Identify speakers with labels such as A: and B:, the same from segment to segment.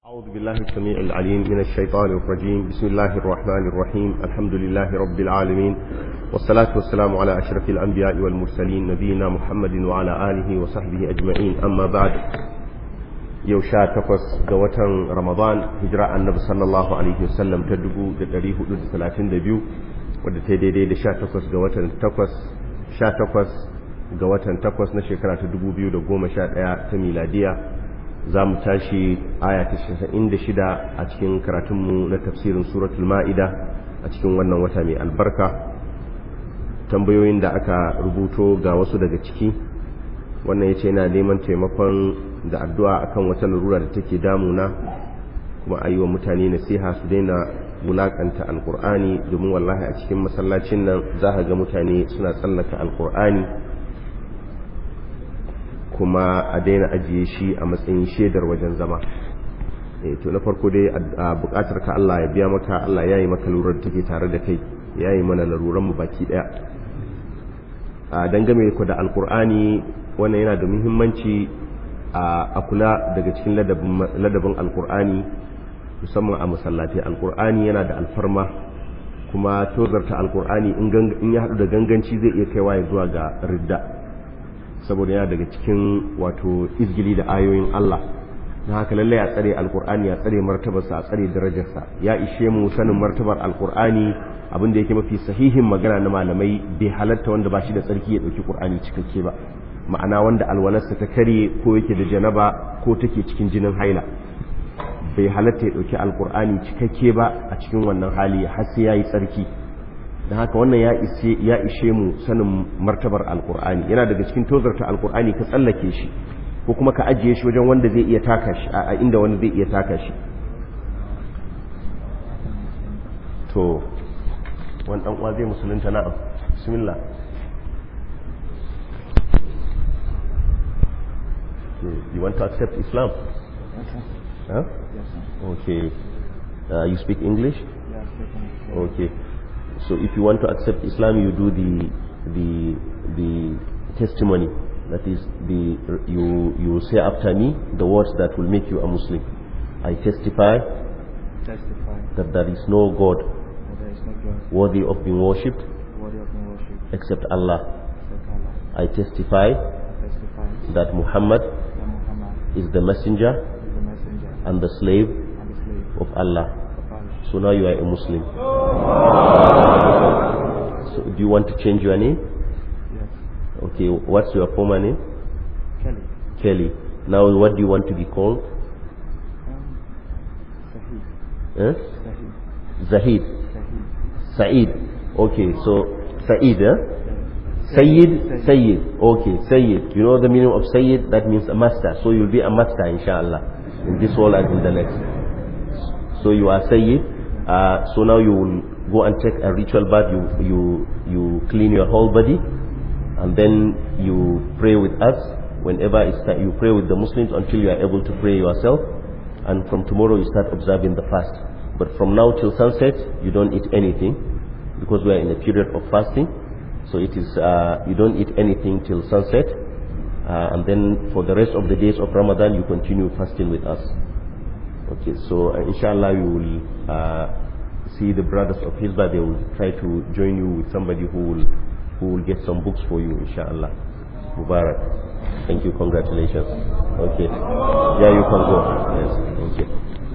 A: أعوذ بالله السميع العليم من الشيطان الرجيم بسم الله الرحمن الرحيم الحمد لله رب العالمين والصلاة والسلام على أشرف الأنبياء والمرسلين نبينا محمد وعلى آله وصحبه أجمعين أما بعد يوشا تقص قوة رمضان هجراء النبي صلى الله عليه وسلم تدقو دريه حدود ثلاثين دبيو ودتدي دي شا تقص قوة تقص شا تقص قوة تقص نشكرا تدقو بيو دقوم شا تميلادية za mu tashi aya ta shida a cikin karatunmu na tafsirin suratul ma'ida a cikin wannan wata mai albarka tambayoyin da aka rubuto ga wasu daga ciki wannan ya ce yana neman taimakon da addu'a akan wata larura da take damuna kuma a yi wa mutane nasiha su daina wulakanta alkur'ani domin wallahi a cikin masallacin nan za ga mutane suna tsallaka alkur'ani kuma a daina ajiye shi a matsayin shaidar wajen zama to na farko dai a bukatar ka Allah ya biya maka Allah ya yi maka lurar da take tare da kai ya yi mana laruran mu baki daya a dangane ku da alkur'ani wannan yana da muhimmanci a kula daga cikin ladabin alkur'ani musamman a masallatai alkur'ani yana da alfarma kuma tozarta alkur'ani in ya haɗu da ganganci zai iya kaiwa ya zuwa ga ridda saboda yana daga cikin wato izgili da ayoyin Allah na haka lallai a tsare alkur'ani a tsare martabarsa a tsare darajarsa ya ishe mu sanin martabar alkur'ani abin da yake mafi sahihin magana na malamai bai halatta wanda ba shi da tsarki ya ɗauki ƙur'ani cikakke ba ma'ana wanda alwalarsa ta kare ko yake da janaba ko take cikin jinin haila bai halatta ya ɗauki alkur'ani cikakke ba a cikin wannan hali har sai ya yi tsarki don haka wannan ya ishe mu sanin martabar alkur'ani yana daga cikin tozarta alkur'ani ka tsallake shi ko kuma ka ajiye shi wajen wanda zai iya taka shi a inda wanda zai iya taka shi to wani dan uwa zai musulunta na'am bismillah you want to accept islam huh? okay uh, you speak english okay so if you want to accept Islam, you do the the the testimony. That is the you you say after me the words that will make you a Muslim. I testify,
B: testify
A: that there is no God
B: that there is no God
A: worthy of being worshipped
B: worthy of being worshipped
A: except Allah.
B: except Allah.
A: I testify
B: I testify
A: that Muhammad
B: that Muhammad
A: is the messenger
B: is the messenger
A: and the slave
B: and the slave
A: of Allah.
B: of Allah.
A: So now you are a Muslim. So do you want to change your name?
B: Yes.
A: Okay, what's your former name?
B: Kelly.
A: Kelly. Now what do you want to be called?
B: Um, Sahih.
A: Eh?
B: Sahih.
A: Zahid.
B: Sahih.
A: Saeed. Okay, so Saeed, eh? Sayyid, Sayyid. Okay, Sayyid. You know the meaning of Sayyid? That means a master. So you'll be a master, inshallah, in this world and in the next. So you are Sayyid. Uh, so now you will go and take a ritual bath. You you you clean your whole body, and then you pray with us. Whenever it's time, you pray with the Muslims until you are able to pray yourself. And from tomorrow you start observing the fast. But from now till sunset, you don't eat anything because we are in a period of fasting. So it is uh, you don't eat anything till sunset, uh, and then for the rest of the days of Ramadan you continue fasting with us. Okay, so uh, inshallah you will uh, see the brothers of Hizbah. They will try to join you with somebody who will who will get some books for you, inshallah. Mubarak. Thank you. Congratulations. Okay. Yeah, you can go. Yes. Thank you.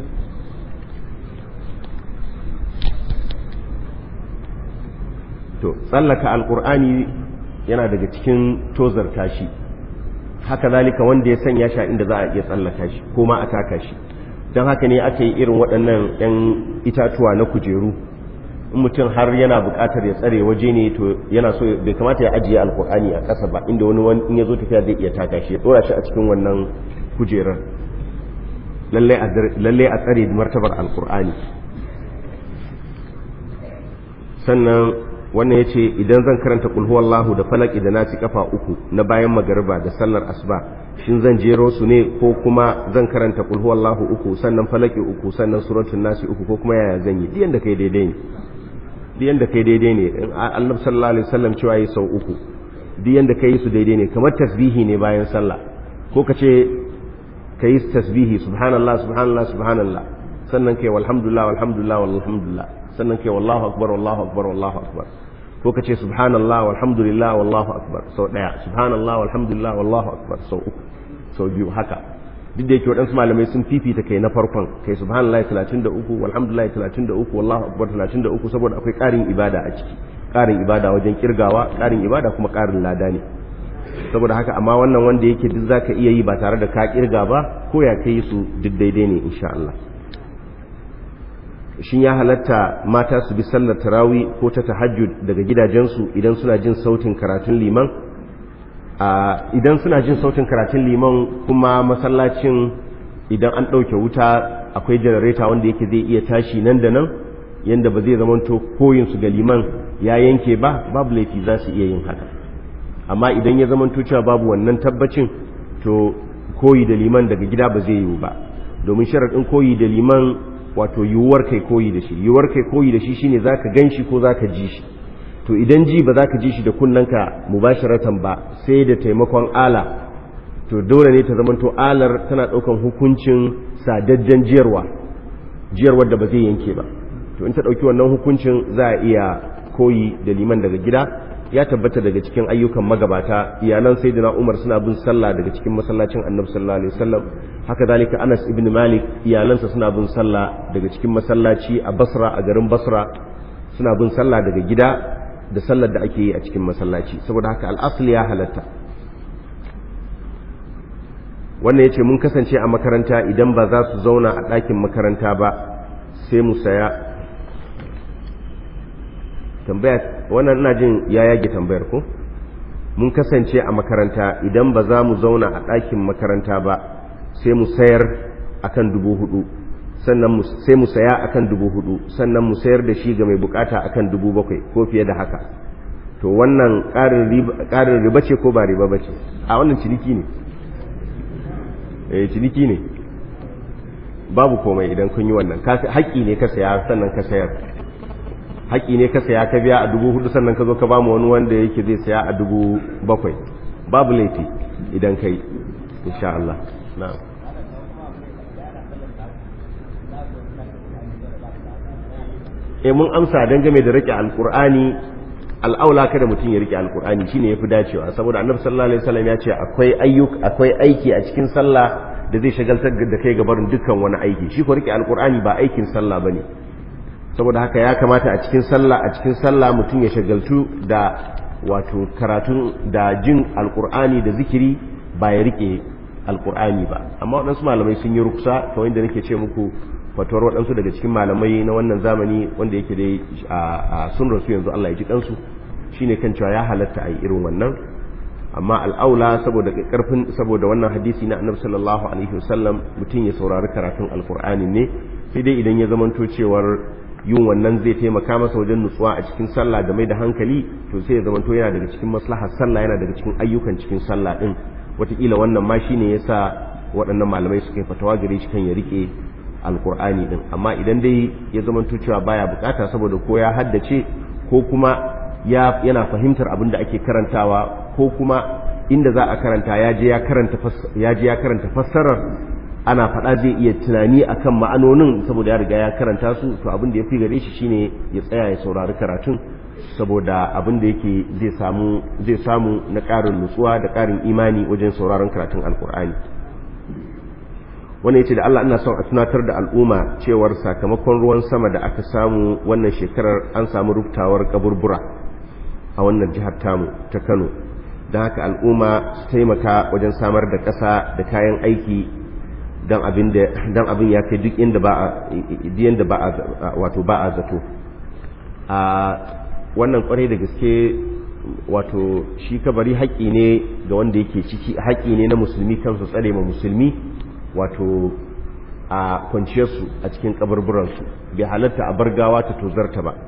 A: to tsallaka alkur'ani yana daga cikin tozar tashi haka zalika wanda ya sanya shi inda za a iya tsallaka shi ko ma a taka shi don haka ne aka yi irin waɗannan 'yan itatuwa na kujeru in mutum har yana buƙatar ya tsare waje ne to yana so bai kamata ya ajiye alkur'ani a ƙasa ba inda wani in ya zo tafiya zai iya taka shi ya ɗora shi a cikin wannan kujerar lallai a tsare martabar alkur'ani sannan wannan ya ce idan zan karanta kulhuwallahu da falaki da nasi kafa uku na bayan magariba da sallar asuba shin zan jero su ne ko kuma zan karanta kulhuwallahu uku sannan falaki uku sannan suratul nasi uku ko kuma yaya zan yi diyan da kai daidai ne diyan da kai daidai ne annabi sallallahu alaihi wasallam cewa yi sau uku diyan da kai su daidai ne kamar tasbihi ne bayan sallah ko ka ce kai tasbihi subhanallah subhanallah subhanallah sannan kai walhamdulillah walhamdulillah walhamdulillah sannan kai wallahu akbar wallahu akbar wallahu akbar ko ka ce subhanallah walhamdulillah wallahu akbar sau daya subhanallah walhamdulillah wallahu akbar sau uku sau biyu haka duk da yake waɗansu malamai sun fifita kai na farkon kai subhanallah 33 walhamdulillah 33 wallahu akbar 33 saboda akwai ƙarin ibada a ciki ƙarin ibada wajen kirgawa ƙarin ibada kuma ƙarin lada ne saboda haka amma wannan wanda yake duk zaka iya yi ba tare da ka kirga ba ko ya kai su duk daidai ne insha Allah shin ya halatta mata su bi sallar tarawi ko ta tahajjud daga gidajensu idan suna jin sautin karatun liman idan suna jin sautin karatun liman kuma masallacin idan an ɗauke wuta akwai janareta wanda yake zai iya tashi nan da nan yanda ba zai zamanto koyinsu ga liman ya yanke ba babu laifi za su iya yin haka amma idan ya zamanto cewa babu wannan tabbacin to koyi da liman daga gida ba zai yiwu ba domin sharaɗin koyi da liman wato yiwuwar kai koyi da shi yiwuwar kai koyi da shi shine zaka gan shi ko zaka ji shi to idan ji ba zaka ji shi da kunnanka mubasharatan ba sai da taimakon ala to dole ne ta zamanto alar tana ɗaukan hukuncin sadajjen jiyarwa jiyarwar da ba zai yanke ba to in ta ɗauki wannan hukuncin za a iya koyi da liman daga gida ya tabbata daga cikin ayyukan magabata iyalan sayyidina Umar suna bin sallah daga cikin masallacin Annabi sallallahu alaihi wasallam haka zalika Anas ibn Malik iyalansa suna bin sallah daga cikin masallaci a Basra a garin Basra suna bin sallah daga gida da sallar da ake yi a cikin masallaci saboda haka al'asl ya halatta wannan yace mun kasance a makaranta idan ba za su zauna a ɗakin makaranta ba sai mu saya tambaya wannan ina jin ya yage tambayar ko mun kasance a makaranta idan ba za mu zauna a ɗakin makaranta ba sai mu sayar akan dubu hudu sannan sai mu saya akan dubu hudu sannan mu sayar da shi ga mai bukata akan dubu bakwai ko fiye da haka to wannan ƙarin riba ce ko ba riba ba ce a wannan ciniki ne eh ciniki ne babu komai idan kun yi wannan haƙƙi ne ka saya sannan ka sayar haƙi ne ka saya ka biya a dubu hudu sannan ka zo ka bamu wani wanda yake zai saya a dubu bakwai babu laifi idan kai insha Allah na'am e mun amsa dangane da rike alkur'ani al'aula kada mutum ya rike alkur'ani shine yafi dacewa saboda annabi sallallahu alaihi wasallam ya ce akwai ayyuk akwai aiki a cikin sallah da zai shagaltar da kai gabarin dukkan wani aiki shi ko rike alkur'ani ba aikin sallah bane saboda haka ya kamata a cikin sallah a cikin sallah mutum ya shagaltu da wato karatun da jin alkur'ani da zikiri ba ya rike alkur'ani ba amma waɗansu malamai sun yi ruksa ta wanda nake ce muku fatuwar waɗansu daga cikin malamai na wannan zamani wanda yake dai a sun rasu yanzu Allah ya ji kansu shine kan cewa ya halatta a yi irin wannan amma al'aula saboda karfin saboda wannan hadisi na annabi sallallahu alaihi wasallam mutum ya saurari karatun alkur'ani ne sai dai idan ya zamanto cewar yin wannan zai taimaka masa wajen nutsuwa a cikin sallah da mai da hankali to sai ya zamanto yana daga cikin maslahar sallah yana daga cikin ayyukan cikin sallah din wataƙila wannan ma shine yasa waɗannan malamai suka yi fatawa gare shi kan ya rike alkur'ani din amma idan dai ya zamanto cewa baya bukata saboda ko ya haddace ko kuma ya yana fahimtar abin da ake karantawa ko kuma inda za a karanta ya je ya karanta ya je ya karanta fassarar ana faɗa zai iya tunani akan ma'anonin saboda ya riga ya karanta su to abin da ya fi gare shi shine ya tsaya ya saurari karatun saboda abin da yake zai samu zai samu na ƙarin nutsuwa da ƙarin imani wajen sauraron karatun alkur'ani wannan yace da Allah ina son a tunatar da al'umma cewar sakamakon ruwan sama da aka samu wannan shekarar an samu ruftawar kaburbura a wannan jihar tamu ta Kano don haka al'umma su taimaka wajen samar da ƙasa da kayan aiki don abin ya kai duk inda ba a ba a wato ba a zato a wannan kwarai da gaske wato shi kabari haƙƙi ne ga wanda yake ciki haƙƙi ne na musulmi kansu tsare ma musulmi wato a kwanciyarsu a cikin kabarburansu bai halatta a bar gawa ta tozarta ba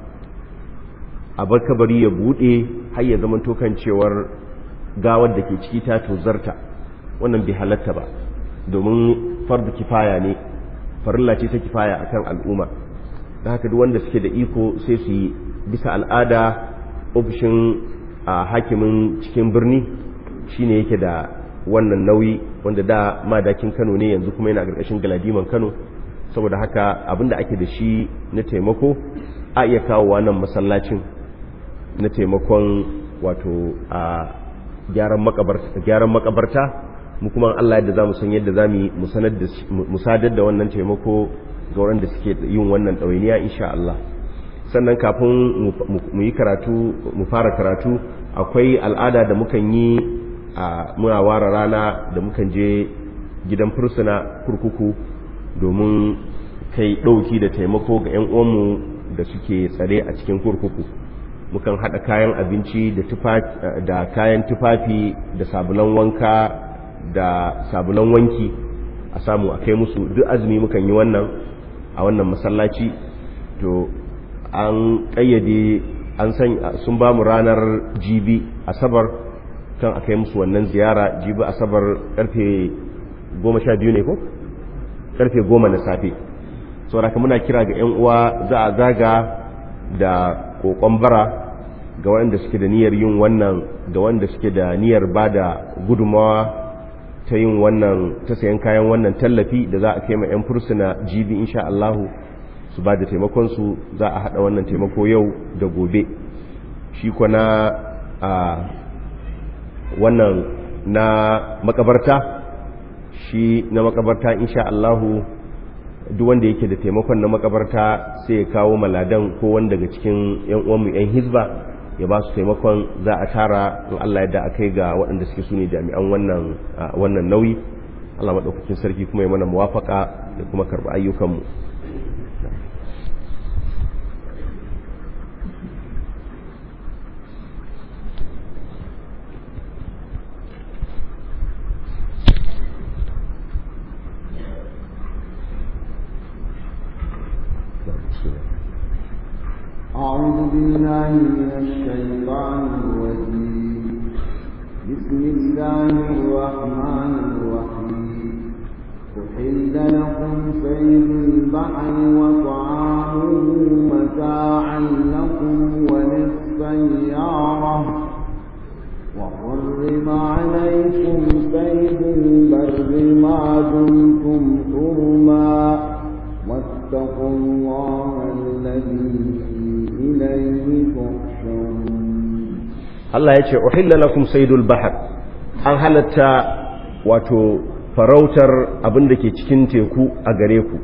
A: a bar kabari ya buɗe har ya zama tokan cewar gawar da ke ciki ta tozarta wannan bai halatta ba domin fardu kifaya ne farilla ce ta kifaya akan al'umma da haka duk wanda suke da iko sai su yi bisa al'ada ofishin a hakimin cikin birni shine yake da wannan nauyi wanda da madakin kano ne yanzu kuma yana ƙarƙashin galadiman kano saboda haka abinda ake da shi na taimako a iya kawo wannan masallacin na taimakon wato a gyaran makabarta mu kuma Allah yadda za mu san yadda za mu sadar da wannan taimako ga waɗanda suke yin wannan ɗawainiya insha Allah sannan kafin mu yi karatu mu fara karatu akwai al'ada da mukan yi a muna ware rana da mukan je gidan fursuna kurkuku domin kai ɗauki da taimako ga 'yan uwanmu da suke tsare a cikin kurkuku mukan haɗa kayan abinci da kayan tufafi da sabulan wanka da sabulan wanki a samu a kai musu duk azumi mukan yi wannan a wannan masallaci to an ƙayyade an san sun ba mu ranar jibi asabar kan a kai musu wannan ziyara jibi asabar karfe goma sha biyu ne ko? karfe goma na safe sauraka muna kira ga 'yan uwa za a zaga da kokon bara ga waɗanda suke da niyyar yin wannan ga wanda suke da niyyar ba da gudunmawa ta yin wannan ta sayan kayan wannan tallafi da za a kai ma 'yan fursuna jibi insha Allahu su ba da taimakonsu za a haɗa wannan taimako yau da gobe shi kwana a wannan na makabarta shi na makabarta insha Allahu duk wanda yake da taimakon na makabarta sai ya kawo maladan ko wanda daga cikin yan uwanmu yan hizba ya ba su taimakon za a tara in Allah yadda a kai ga waɗanda suke su ne jami'an wannan wannan nauyi Allah maɗaukakin sarki kuma ya mana muwafaka da kuma karɓi ayyukanmu
C: أعوذ بالله من الشيطان الرجيم بسم الله الرحمن الرحيم أحل لكم صيد البحر وطعامه متاعا لكم وللسيارة وحرم عليكم صيد البر ما دمتم حرما واتقوا الله الذي
A: Allah ya ce, "Uhilla lakum saidul bahar, an halatta wato farautar abin da ke cikin teku a gare ku,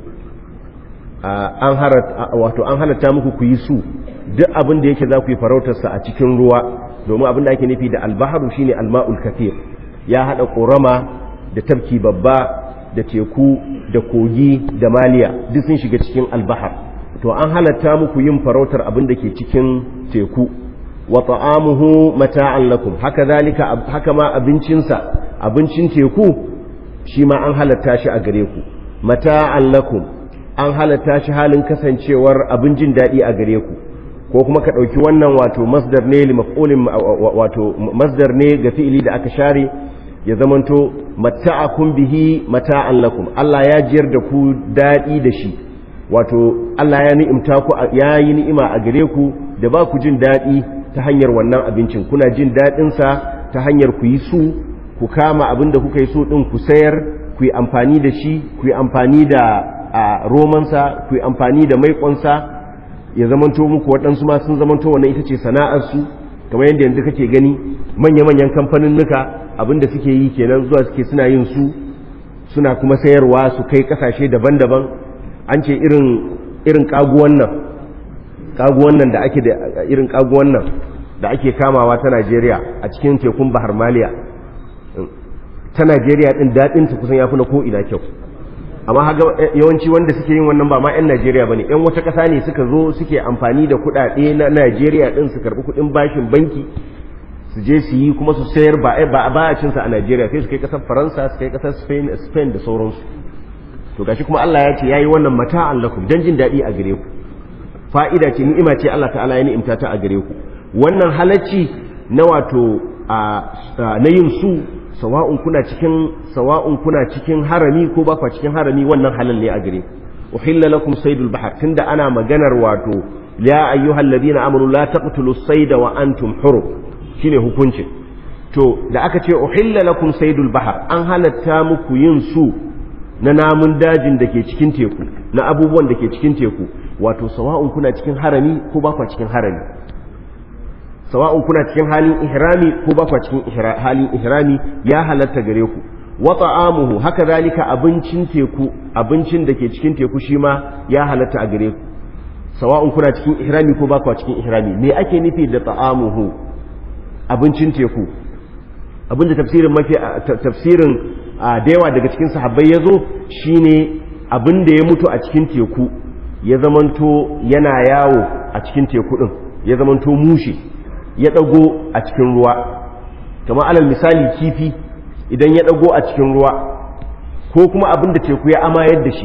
A: wato an halatta muku ku yi su duk abin da yake za ku yi farautarsa a cikin ruwa, domin abin da ake nufi da albaharu shine alma'ul kafir ya haɗa ƙorama da tafki babba da teku da kogi da maliya duk sun shiga cikin albahar. to an halatta muku yin farautar abin da ke cikin teku wa ta'amuhu mata'an lakum haka zalika haka ma abincinsa abincin teku shi ma an halatta shi a gare ku mata'an lakum an halatta shi halin kasancewar abin jin daɗi a gare ku ko kuma ka ɗauki wannan wato masdar ne li maf'ulin wato masdar ne ga fi'ili da aka share ya zamanto mata'akum bihi mata'an lakum Allah ya jiyar da ku daɗi da shi wato Allah ya ni'imta ku ya yi ni'ima a gare ku da ba ku jin daɗi ta hanyar wannan abincin kuna jin daɗinsa ta hanyar ku yi su ku kama abin da kuka yi so ɗin ku sayar ku yi amfani da shi ku yi amfani da romansa ku yi amfani da maiƙonsa ya zamanto muku waɗansu ma sun zamanto wannan ita ce sana'arsu kamar yadda yanzu kake gani manya-manyan kamfanin nuka abin da suke yi kenan zuwa suke suna yin su suna kuma sayarwa su kai ƙasashe daban-daban an ce irin irin kaguwan nan kaguwan nan da ake da irin kaguwan nan da ake kamawa ta Najeriya a cikin tekun Bahar Maliya ta Najeriya din dadin ta kusan yafi na ko ina kyau amma haga yawanci wanda suke yin wannan ba ma yan Najeriya bane yan wata kasa ne suka zo suke amfani da kuɗaɗe na Najeriya din su karbi kuɗin bashin banki su je su yi kuma su sayar ba ba a cinsa a Najeriya sai su kai kasar Faransa su kai kasar Spain Spain da sauransu to gashi kuma Allah ya ce yayi wannan mata'an lakum dan jin dadi a gare ku fa'ida ce ni'ima ce Allah ta'ala ya ni'imta ta a gare ku wannan halacci na wato na yin su sawa'un kuna cikin sawa'un kuna cikin harami ko ba kwa cikin harami wannan halal ne a gare ku uhilla lakum saydul bahr tunda ana maganar wato ya ayyuhal ladina amanu la taqtulus sayda wa antum hurum shine hukuncin to da aka ce uhilla lakum saydul bahar an halatta muku yin su na namun dajin da ke cikin teku na abubuwan da ke cikin teku wato sawa'un kuna cikin harami ko ba kwa cikin harami sawa'un kuna cikin halin ihrami ko ba kwa cikin halin ihrami ya halatta gare ku wa ta'amuhu haka zalika abincin teku abincin da ke cikin teku shi ma ya halatta a gare ku sawa'un kuna cikin ihrami ko ba kwa cikin ihrami me ake nufi da ta'amuhu abincin teku abinda tafsirin mafi tafsirin da yawa daga cikin sahabbai ya zo shine abin da ya mutu a cikin teku ya zamanto yana yawo a cikin teku din ya zamanto mushe ya dago a cikin ruwa kamar alal misali kifi idan ya dago a cikin ruwa ko kuma abin da teku ya amayar da shi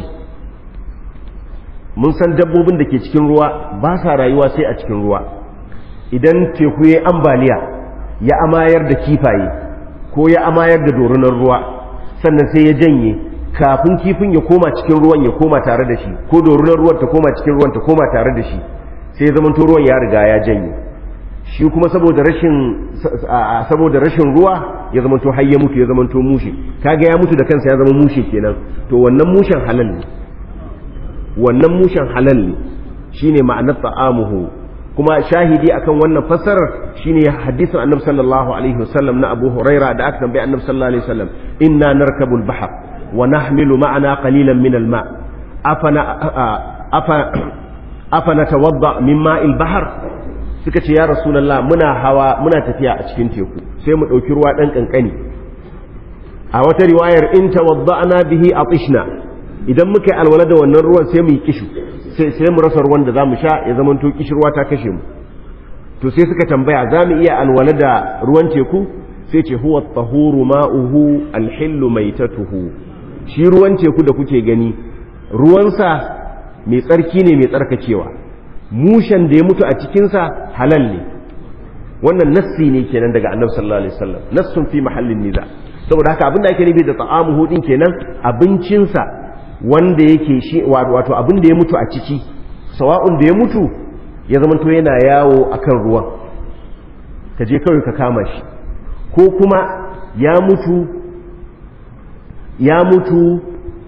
A: mun san dabbobin da ke cikin ruwa ba sa rayuwa sai a cikin ruwa idan teku ya ambaliya ya amayar da kifaye ko ya amayar da dorunar ruwa sannan sai ya janye kafin kifin ya koma cikin ruwan ya koma tare da shi ko dorunar ruwan ta koma cikin ruwan ta koma tare da shi sai ya zamanto ruwan ya riga ya janye shi kuma saboda rashin saboda rashin ruwa ya zamanto har ya mutu ya zamanto mushe kaga ya mutu da kansa ya zama mushe kenan to wannan mushen halal ne wannan mushen halal ne shine ma'anar ta'amuhu kuma shahidi akan wannan fassarar shine hadisin annabi sallallahu alaihi wasallam na Abu Huraira da aka tambaye annabi sallallahu alaihi wasallam inna narkabul bahr wa nahmilu ma'ana qalilan min al-ma afana afa afana tawadda min ma'il bahr suka ce ya rasulullah muna hawa muna tafiya a cikin teku sai mu dauki ruwa dan kankani a wata riwayar in tawadda'na bihi atishna idan muka yi alwala da wannan ruwan sai mu yi kishu sai mu rasa ruwan da za mu sha ya zama to kishirwa ta kashe mu to sai suka tambaya za mu iya alwala da ruwan teku sai ce huwa tahuru ma'uhu alhillu maitatuhu shi ruwan teku da kuke gani ruwansa mai tsarki ne mai tsarkakewa mushen da ya mutu a cikinsa halal ne wannan nassi ne kenan daga annabi sallallahu alaihi wasallam nassun fi mahallin niza saboda haka abin da ake nufi da ta'amuhu din kenan abincinsa wanda yake shi wato abin da ya mutu a ciki sawa'un da ya mutu ya zamanto yana yawo akan ruwan ka je kawai ka kama shi ko kuma ya mutu ya mutu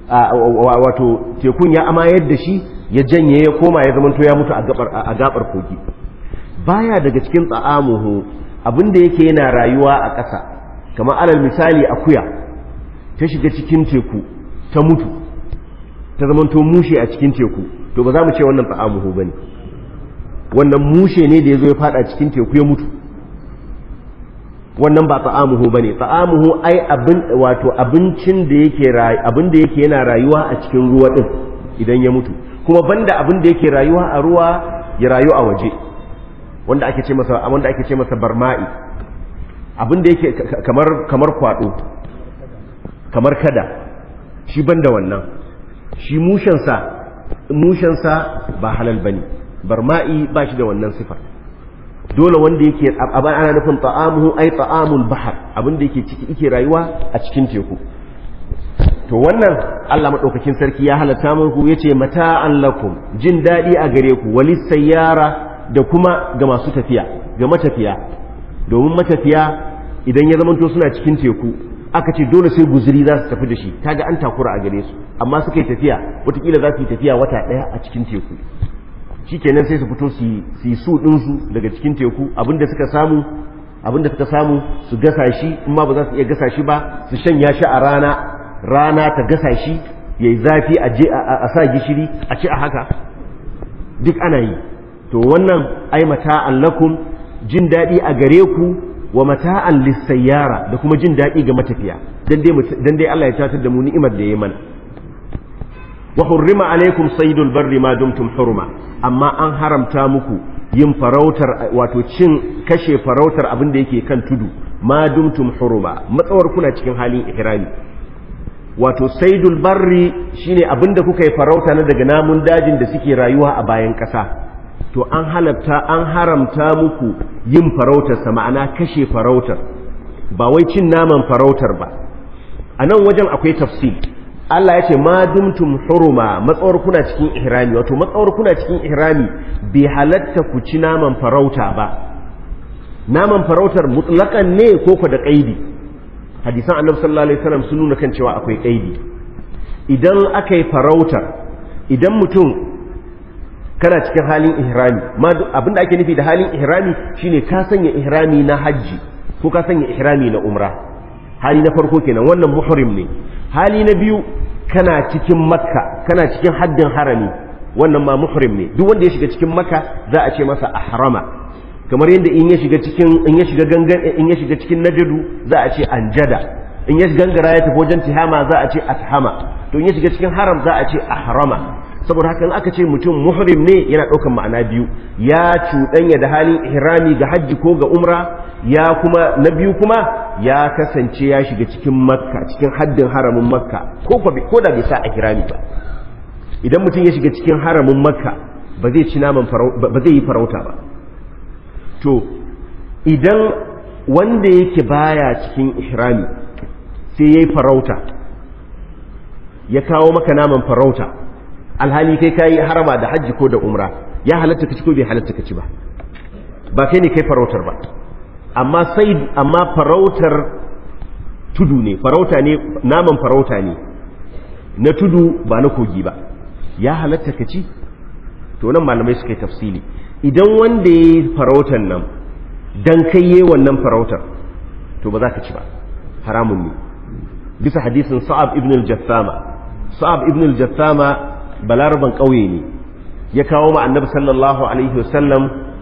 A: wato tekun ya amayar da shi ya janye ya koma ya zamanto ya mutu a gabar kogi baya daga cikin tsa'amuhu abin da yake yana rayuwa a ƙasa kamar alal misali akuya ta shiga cikin teku ta mutu ta zamanto mushe a cikin teku to ba za mu ce wannan ta'amuhu bane wannan mushe ne da ya zo ya fada cikin teku ya mutu wannan ba ta'amuhu bane ta'amuhu ai abin wato abincin da yake abin da yake yana rayuwa a cikin ruwa din idan ya mutu kuma banda abin da yake rayuwa a ruwa ya rayu a waje wanda ake ce masa wanda ake ce masa barma'i abin da yake kamar kamar kwado kamar kada shi banda wannan shi mushensa mushensa ba halal bane barma'i ba shi da wannan sifar dole wanda yake abin ana nufin ta'amuhu ai ta'amul bahar abin da yake ciki yake rayuwa a cikin teku to wannan Allah madaukakin sarki ya halatta muku yace mata'an lakum jin dadi a gare ku walis sayyara da kuma ga masu tafiya ga matafiya domin matafiya idan ya zamanto suna cikin teku aka ce dole sai guzuri za su tafi da shi kaga an takura a gare su amma suka yi tafiya watakila za su yi tafiya wata ɗaya a cikin teku shikenan sai su fito su yi su ɗinsu daga cikin teku abinda suka samu abinda suka samu su gasa shi in ma ba za su iya gasa shi ba su shanya shi a rana rana ta gasa shi yayi zafi a je a sa gishiri a ci a haka duk ana yi to wannan ai mata'an lakum jin daɗi a gare ku wa mata'an lissayyara da kuma jin daɗi ga matafiya dan dai Allah ya tatar da mu ni'imar da ya mana wa hurrima alaikum saydul barri ma dumtum hurma amma an haramta muku yin farautar wato cin kashe farautar abin da yake kan tudu ma dumtum hurma matsawar kuna cikin halin ihrami wato saydul barri shine abin da kuka yi farauta na daga namun dajin da suke rayuwa a bayan ƙasa to an halatta an haramta muku yin farautarsa ma'ana kashe farautar ba wai cin naman farautar ba a nan wajen akwai tafsir Allah ya ce ma dumtum huruma matsawar kuna cikin ihrami wato matsawar kuna cikin ihrami bai halatta ku ci naman farauta ba naman farautar mutlakan ne ko ko da kaidi hadisan annabi sallallahu alaihi wasallam sun nuna kan cewa akwai kaidi idan aka yi farautar idan mutum kana cikin halin ihrami ma abinda ake nufi da halin ihrami shine ka sanya ihrami na hajji ko ka sanya ihrami na umra hali na farko kenan wannan muhrim ne hali na biyu kana cikin makka kana cikin haddin harami wannan ma muhrim ne duk wanda ya shiga cikin makka za a ce masa ahrama kamar yadda in ya shiga cikin in ya shiga gangan in ya shiga cikin najadu za a ce anjada in ya gangara ya tafi wajen tihama za a ce ashama to in ya shiga cikin haram za a ce ahrama saboda haka in aka ce mutum muhrim ne yana ɗaukan ma'ana biyu ya cuɗanya da halin ihrami ga hajji ko ga umra ya kuma na biyu kuma ya kasance ya shiga cikin makka cikin haddin haramin makka ko ko da bai sa ihrami ba idan mutum ya shiga cikin haramin makka ba zai ci naman ba zai yi farauta ba to idan wanda yake baya cikin ihrami sai yayi farauta ya kawo maka naman farauta alhali kai kayi harama da hajji ko da umra ya halatta ka ci ko bai halatta ka ci ba ba kai ne kai farautar ba amma sai amma farautar tudu ne farauta ne naman farauta ne na tudu ba na kogi ba ya halatta ka ci to nan malamai suka yi tafsili idan wanda ya yi farautar nan dan kai yi wannan farautar to ba za ka ci ba haramun ne bisa hadisin sa'ab ibn al-jassama sa'ab ibn al-jassama balaraban ƙauye ne ya kawo ma annabi sallallahu alaihi wasallam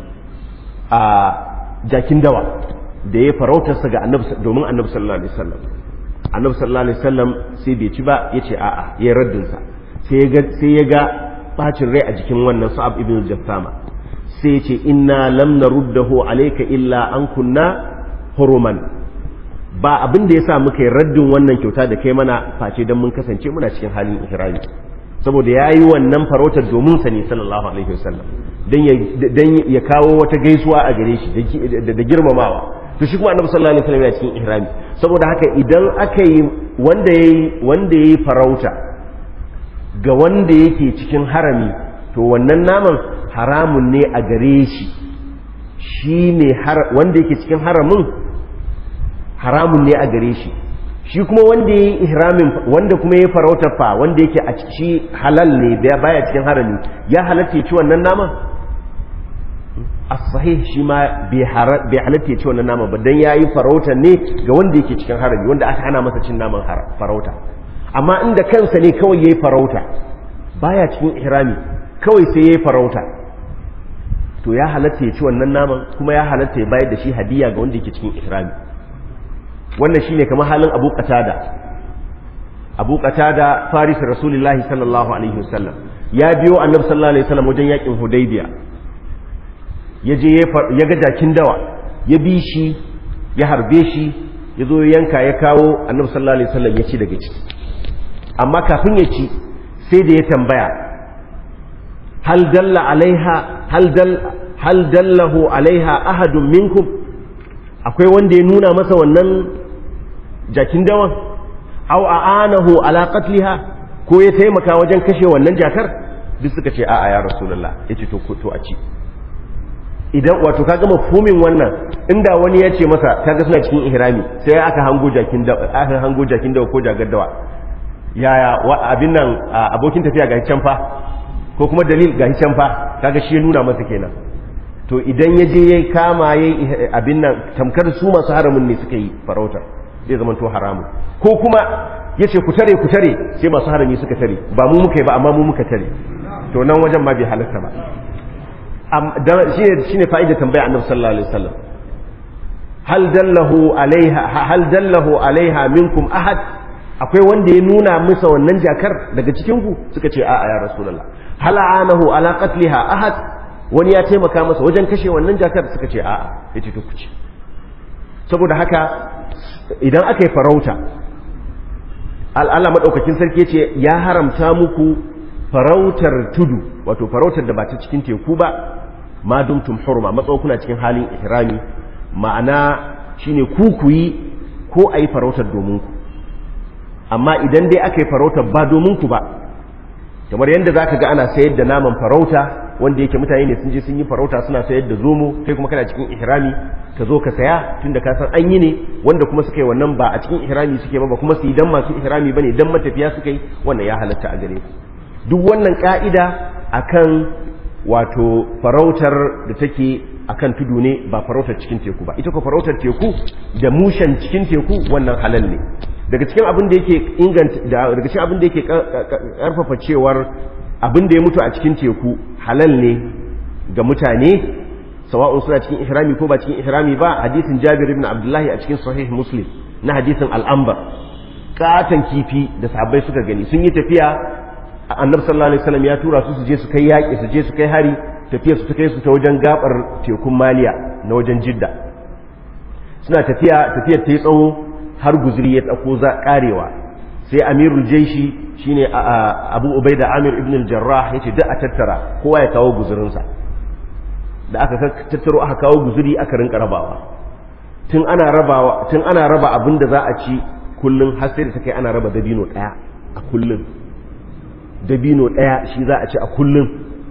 A: a jakin dawa da ya farautarsa ga annabi domin annabi sallallahu alaihi wasallam annabi sallallahu alaihi wasallam sai bai ci ba ya ce a'a ya raddin sa sai ya ga bacin rai a jikin wannan sa'ab ibn jassama sai ya ce inna lam naruddahu alayka illa an kunna huruman ba abin da yasa muka yi raddin wannan kyauta da kai mana face dan mun kasance muna cikin halin ihrami saboda ya yi wannan farautar domin sa ne sallallahu alaihi wasallam dan ya kawo wata gaisuwa a gare shi da girmamawa to shi kuma annabi sallallahu alaihi wasallam yana cikin ihrami saboda haka idan aka yi wanda yayi wanda yayi farauta ga wanda yake cikin harami to wannan naman haramun ne a gare shi shi ne wanda yake cikin haramin haramun ne a gare shi shi kuma wanda ya yi ihramin wanda kuma ya farautar fa wanda yake a ciki halal ne baya cikin harami ya halatta ci wannan nama as-sahih shi ma bai halatta ci wannan nama ba dan yayi farauta ne ga wanda yake cikin harami wanda aka hana masa cin naman farauta amma inda kansa ne kawai yayi farauta baya cikin ihrami kawai sai yayi farauta to ya halatta ya ci wannan naman kuma ya halatta ya bayar da shi hadiya ga wanda yake cikin ihrami wannan shine kamar halin Abu Qatada Abu Qatada faris Rasulullahi sallallahu alaihi wasallam ya biyo Annabi sallallahu alaihi wasallam wajen yakin Hudaybiya yaje ya ga jakin dawa ya bi shi ya harbe shi ya zo yanka ya kawo Annabi sallallahu alaihi wasallam ya ci daga ciki amma kafin ya ci sai da ya tambaya hal dalla alaiha hal dal hal dallahu alaiha ahadun minkum akwai wanda ya nuna masa wannan jakin dawan aw a'anahu ala qatliha ko ya taimaka wajen kashe wannan jakar duk suka ce a'a ya rasulullah yace to to a ci idan wato kaga mafhumin wannan inda wani ya ce masa kaga suna cikin ihrami sai aka hango jakin da aka hango jakin dawa ko jagar dawa yaya abin nan abokin tafiya ga can fa ko kuma dalil ga can fa kaga shi ya nuna masa kenan to idan ya je ya kama ya abin nan tamkar su masu haramun ne suka yi farautar zai zama to haramun ko kuma ya ce ku tare ku tare sai masu harami suka tare ba mu muka yi ba amma mu muka tare to nan wajen ma bai halatta ba shi ne fa'idar tambaya annabi sallallahu alaihi wasallam hal dallahu alaiha hal dallahu alaiha minkum ahad akwai wanda ya nuna musa wannan jakar daga cikin ku suka ce a'a ya rasulullah hal anahu ala qatliha ahad wani ya taimaka masa wajen kashe wannan jakar suka ce a'a yace to kuce saboda haka idan aka yi farauta al'ala maɗaukakin sarki ce ya haramta muku farautar tudu wato farautar da ba ta cikin teku ba ma dumtum hurma matsawo kuna cikin halin ihrami ma'ana shine ku ku yi ko a yi farautar domin ku amma idan dai aka yi farautar ba domin ku ba kamar yadda za ka ga ana sayar da naman farauta wanda yake mutane ne sun je sun yi farauta suna sayar da zomo kai kuma kana cikin ihrami ka zo ka saya tunda ka san an yi ne wanda kuma suka yi wannan ba a cikin ihrami suke ba ba kuma su yi dan masu ihrami bane dan matafiya suka yi wannan ya halatta a gare su duk wannan ka'ida akan wato farautar da take akan tudu ne ba farautar cikin teku ba ita ko farautar teku da mushen cikin teku wannan halal ne daga cikin abin da yake inganta daga cikin abin da yake karfafa cewar abin da ya mutu a cikin teku halal ne ga mutane sawa'un suna cikin ihrami ko ba cikin ihrami ba hadisin Jabir ibn Abdullahi a cikin sahih Muslim na hadisin al-Anbar katan kifi da sahabbai suka gani sun yi tafiya annabi sallallahu alaihi wasallam ya tura su su je su kai yaƙi su je su kai hari tafiyar su ta kai su ta wajen gabar tekun Maliya na wajen Jidda suna tafiya tafiyar ta yi tsawo har guzuri ya tsako za karewa sai amirul jaishi shine abu ubaida amir ibn al-jarrah yace duk a tattara kowa ya kawo guzurinsa da aka tattaro aka kawo guzuri aka rinka rabawa tun ana rabawa tun ana raba abin da za a ci kullun har sai da take ana raba dabino daya a kullun dabino daya shi za a ci a kullun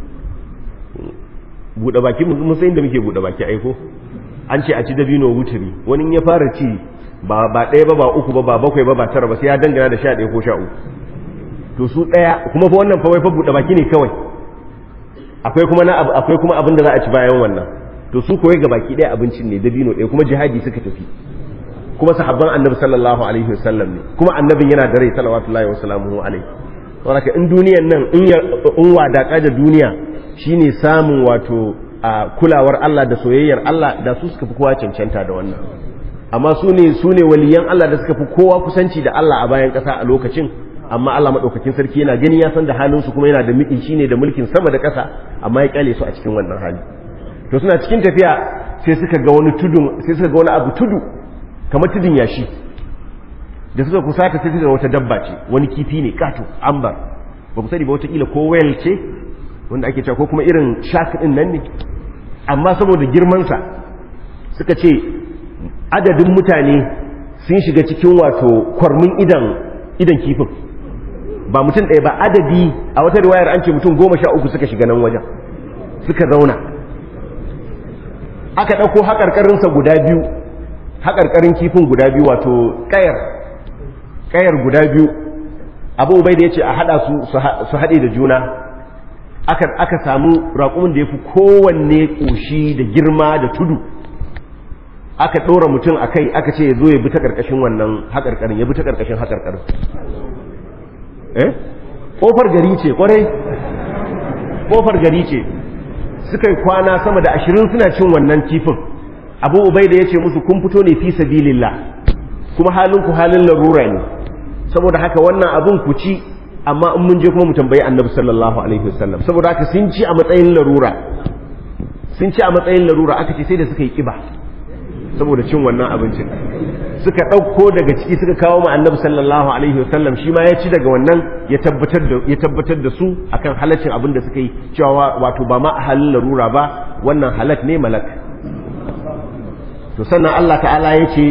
A: bude baki mun san inda muke bude baki aiko an ce a ci dabino wuturi wani ya fara ci ba ba ɗaya ba ba uku ba ba bakwai ba ba tara ba sai ya dangana da sha ɗaya ko sha uku to su ɗaya kuma fa wannan fa wai fa buɗe baki ne kawai akwai kuma na akwai kuma abin da za a ci bayan wannan to su koyi ga baki ɗaya abincin ne dabino ɗaya kuma jihadi suka tafi kuma sahabban annabi sallallahu alaihi wasallam ne kuma annabin yana da rai sallallahu wa sallamu alaihi saboda in duniyan nan in in wadaka da duniya shine samun wato a kulawar Allah da soyayyar Allah da su suka fi kowa cancanta da wannan amma su ne su ne waliyan Allah da suka fi kowa kusanci da Allah a bayan ƙasa a lokacin amma Allah maɗaukakin sarki yana gani ya san da halin su kuma yana da miki shine da mulkin sama da ƙasa amma ya kyale su a cikin wannan hali to suna cikin tafiya sai suka ga wani tudu sai suka ga wani abu tudu kamar tudun yashi da suka kusata sai suka ga wata dabba ce wani kifi ne kato ambar ba ku sani ba wata kila ko whale ce wanda ake cewa ko kuma irin shark din nan ne amma saboda girman sa suka ce adadin mutane sun shiga cikin wato kwarmin idan idan kifin ba mutum ɗaya ba adadi a wata riwayar an ce mutum goma sha uku suka shiga nan wajen suka zauna aka ɗauko haƙarƙarinsa guda biyu haƙarƙarin kifin guda biyu wato ƙayar ƙayar guda biyu abu bai da ya ce a haɗa su su haɗe da juna aka samu raƙumin da ya fi kowanne ƙoshi da girma da tudu aka ɗora mutum a kai aka ce ya zo ya bi ta ƙarƙashin wannan haƙarƙarin ya bi ta ƙarƙashin haƙarƙarin eh ƙofar gari ce ƙwarai ƙofar gari ce suka yi kwana sama da ashirin suna cin wannan kifin abu ubai da ya ce musu kun fito ne fi sabilillah kuma halin ku halin larura ne saboda haka wannan abun ku ci amma in mun je kuma mu tambayi annabi sallallahu alaihi wasallam saboda haka sun ci a matsayin larura sun ci a matsayin larura aka ce sai da suka yi kiba saboda cin wannan abincin suka ɗauko daga ciki suka kawo ma annabi sallallahu alaihi wasallam shi ma ya ci daga wannan ya tabbatar da ya tabbatar da su akan halaccin abin da suka yi cewa wato ba ma a halin larura ba wannan halak ne malak to sannan Allah ta'ala ya ce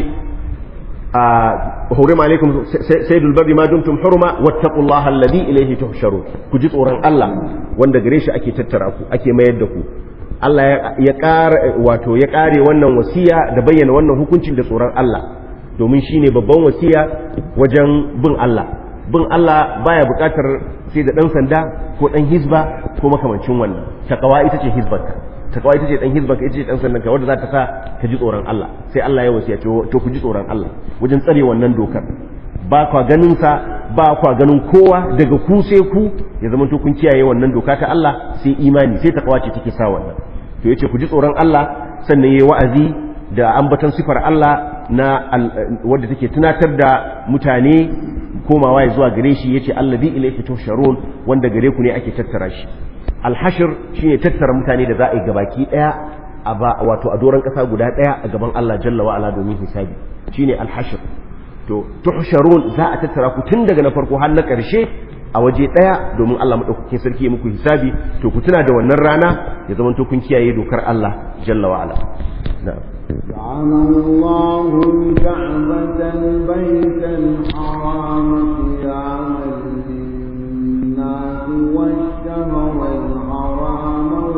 A: حرم عليكم سيد البر ما دمتم حرما واتقوا الله الذي إليه تحشرون كجي tsoron Allah wanda gare shi ake tattara ku ake mayar da ku Allah ya ƙara wato ya ƙare wannan wasiya da bayyana wannan hukuncin da tsoron Allah domin shine babban wasiya wajen bin Allah bin Allah baya buƙatar sai da ɗan sanda ko ɗan hizba ko makamancin wannan takawa ita ce hizbarka takawa ita ce ɗan hizbarka ita ce ɗan sandan ka wanda za ta sa ka ji tsoron Allah sai Allah ya wasiya to ku ji tsoron Allah wajen tsare wannan dokar ba kwa ganin sa ba kwa ganin kowa daga ku sai ku ya zama to kun kiyaye wannan doka ta Allah sai imani sai takawa ce take sa wannan to yace ku ji tsoron Allah sannan yayi wa'azi da ambaton sifar Allah na wadda take tunatar da mutane komawa ya zuwa gare shi yace alladhi ilayhi tusharun wanda gare ku ne ake tattara shi alhashir shine tattara mutane da za a yi gabaki daya a ba wato a doron kasa guda daya a gaban Allah jalla wa ala domin hisabi shine alhashir to tuhsharun za a tattara ku tun daga na farko har na karshe a waje daya domin Allah madaukakin sarki ya muku hisabi to ku tuna da wannan rana ya zama to kun kiyaye dokar Allah jalla wa ala na'am
C: جعل الله الكعبة البيت الحرام قياما للناس والشهر الحرام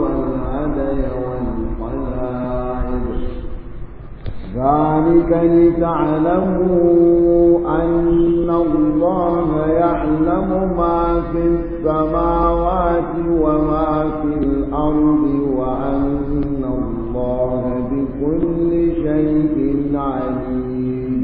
C: ذلك لتعلموا أن الله يعلم ما في السماوات وما في الأرض وأن الله بكل شيء عليم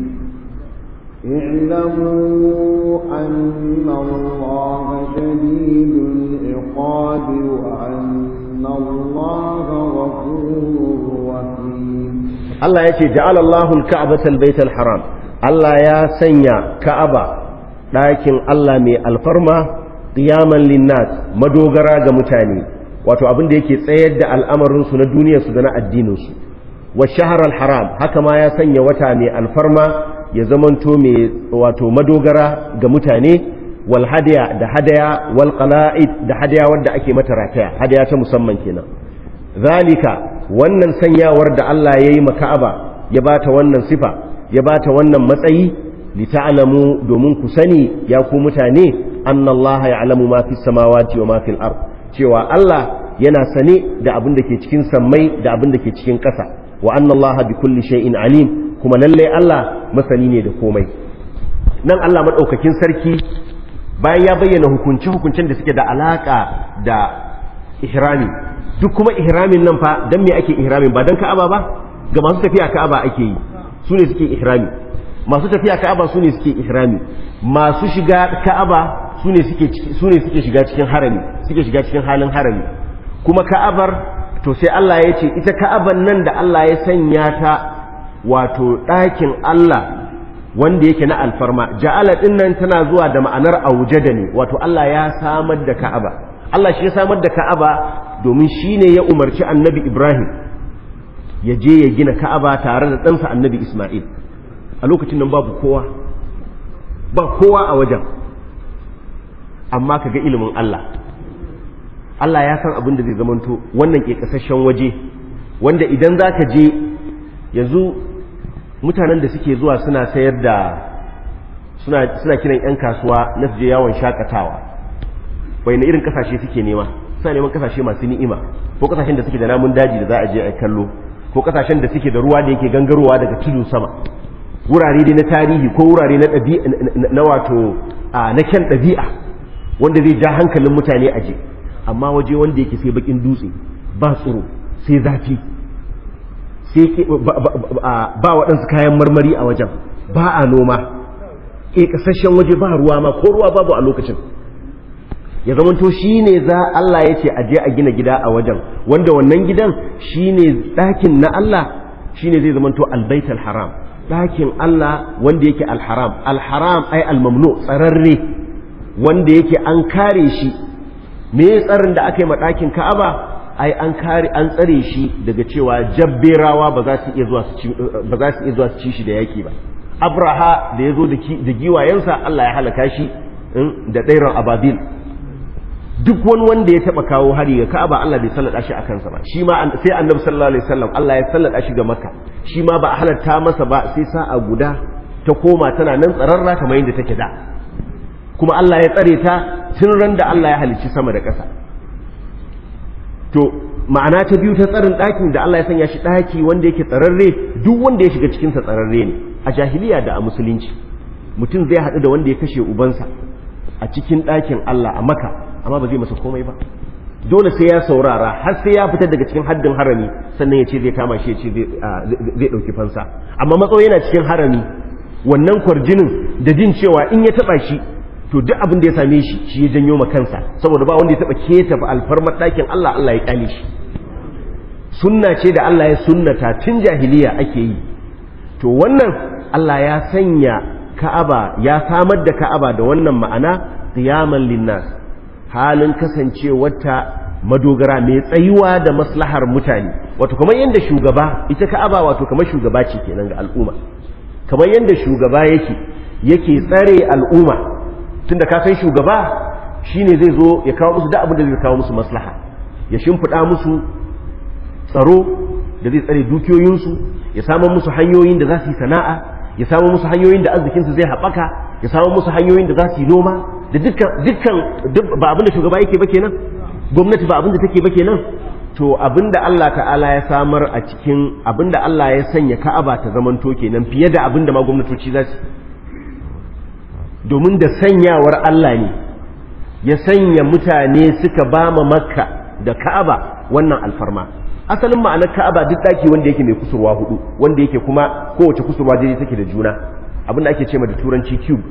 C: اعلموا أن الله شديد العقاب وأن الله غفور رحيم
A: Allah ya ce ja'alallahu al-ka'batal baital haram Allah ya sanya Ka'aba ɗakin Allah mai alfarma qiyaman linnas madogara ga mutane wato abin da yake tsayar da al'amarin su na duniyar su da na addinin su wa shahr al-haram haka ma ya sanya wata mai alfarma ya zamanto mai wato madogara ga mutane wal hadaya da hadaya wal qala'id da hadaya wanda ake mata rataya hadaya ta musamman kenan zalika wannan sanyawar da Allah ya yi maka'aba ya ba ta wannan sifa ya ba ta wannan matsayi li ta'lamu domin ku sani ya ku mutane annallaha ya'lamu ma fi samawati wa ma fil ard cewa Allah yana sane da abin da ke cikin sammai da abin da ke cikin ƙasa wa annallaha bi kulli shay'in alim kuma lalle Allah masani ne da komai nan Allah madaukakin sarki bayan ya bayyana hukunce hukuncen da suke da alaka da ihrami duk kuma ihramin nan fa dan me ake ihramin ba dan ka'aba ba ga masu tafiya ka'aba ake yi su ne suke ihrami masu tafiya ka'aba su ne suke ihrami masu shiga ka'aba su ne suke su ne suke shiga cikin harami suke shiga cikin halin harami kuma ka'abar to sai Allah ya ce ita ka'aban nan da Allah ya sanya ta wato ɗakin Allah wanda yake na alfarma ja'ala din nan tana zuwa da ma'anar aujada ne wato Allah ya samar da ka'aba Allah shi ya samar da ka'aba domin shi ne ya umarci annabi Ibrahim ya je ya gina ka'aba tare da ɗansa annabi Ismail a lokacin nan babu kowa ba kowa a wajen amma ka ga ilimin Allah Allah ya san abin da zai zamanto wannan ke kasashen waje wanda idan za ka je yanzu mutanen da suke zuwa suna sayar da suna kiran 'yan kasuwa na su je yawon shakatawa bai na irin kasashe suke nema suna neman kasashe masu ni'ima ko kasashen da suke da namun daji da za a je a kallo ko kasashen da suke da ruwa da yake gangarowa daga tudu sama wurare dai na tarihi ko wurare na ɗabi'a na wato na kyan ɗabi'a wanda zai ja hankalin mutane a je amma waje wanda yake sai bakin dutse ba tsoro sai zafi sai ba waɗansu kayan marmari a wajen ba a noma ke kasashen waje ba ruwa ma ko ruwa babu a lokacin ya zamanto shi ne za Allah ya ce a je a gina gida a wajen wanda wannan gidan shi ne ɗakin na Allah shi ne zai zamanto albaitul haram ɗakin Allah wanda yake alharam alharam ai almamnu tsararre wanda yake an kare shi me tsarin da aka yi ma ɗakin ka'aba ai an kare an tsare shi daga cewa jabberawa ba za su iya zuwa su ci ba za su iya zuwa su ci shi da yaki ba abraha da ya zo da giwayensa Allah ya halaka shi da ɗairan ababil duk wani wanda ya taba kawo hari ga Ka'aba Allah bai sallada shi a kansa ba shi ma sai Annabi sallallahu alaihi wasallam Allah ya sallada shi ga Makka shi ma ba a halatta masa ba sai sa'a guda ta koma tana nan tsararra kamar yadda take da kuma Allah ya tsare ta tun ran da Allah ya halicci sama da ƙasa to ma'ana ta biyu ta tsarin ɗakin da Allah ya sanya shi ɗaki wanda yake tsararre duk wanda ya shiga cikin sa tsararre ne a jahiliya da a musulunci mutum zai haɗu da wanda ya kashe ubansa a cikin ɗakin Allah a Makka amma ba zai masa komai ba dole sai ya saurara har sai ya fita daga cikin haddin harami sannan ya ce zai kama shi ya ce zai ɗauki fansa amma matsawo yana cikin harami wannan kwarjinin da jin cewa in ya taɓa shi to duk abin da ya same shi shi ya janyo ma kansa saboda ba wanda ya taɓa keta alfarmar ɗakin Allah Allah ya kyale shi sunna ce da Allah ya sunnata tun jahiliya ake yi to wannan Allah ya sanya Ka'aba ya samar da Ka'aba da wannan ma'ana qiyaman linnas halin kasancewarta madogara mai tsayuwa da maslahar mutane wato kamar yadda shugaba ita ka'aba wato kamar shugaba ce kenan ga al'umma kamar yadda shugaba yake yake tsare al'umma tunda ka san shugaba shine zai zo ya kawo musu da abin da zai kawo musu maslaha ya shimfiɗa musu tsaro da zai tsare dukiyoyinsu ya samar musu hanyoyin da za su yi sana'a ya samar musu hanyoyin da arzikinsu zai haɓaka ya samar musu hanyoyin da za su yi noma da dukkan dukkan ba abin da shugaba yake ba kenan gwamnati ba abin da take ba kenan to abinda Allah ta'ala ya samar a cikin abinda Allah ya sanya ka'aba ta zamanto kenan fiye da abinda ma gwamnatoci za su domin da sanyawar Allah ne ya sanya mutane suka ba ma makka da ka'aba wannan alfarma asalin ma'anar ka'aba duk daki wanda yake mai kusurwa hudu wanda yake kuma kowace kusurwa daidai take da juna abinda ake ce ma da turanci cube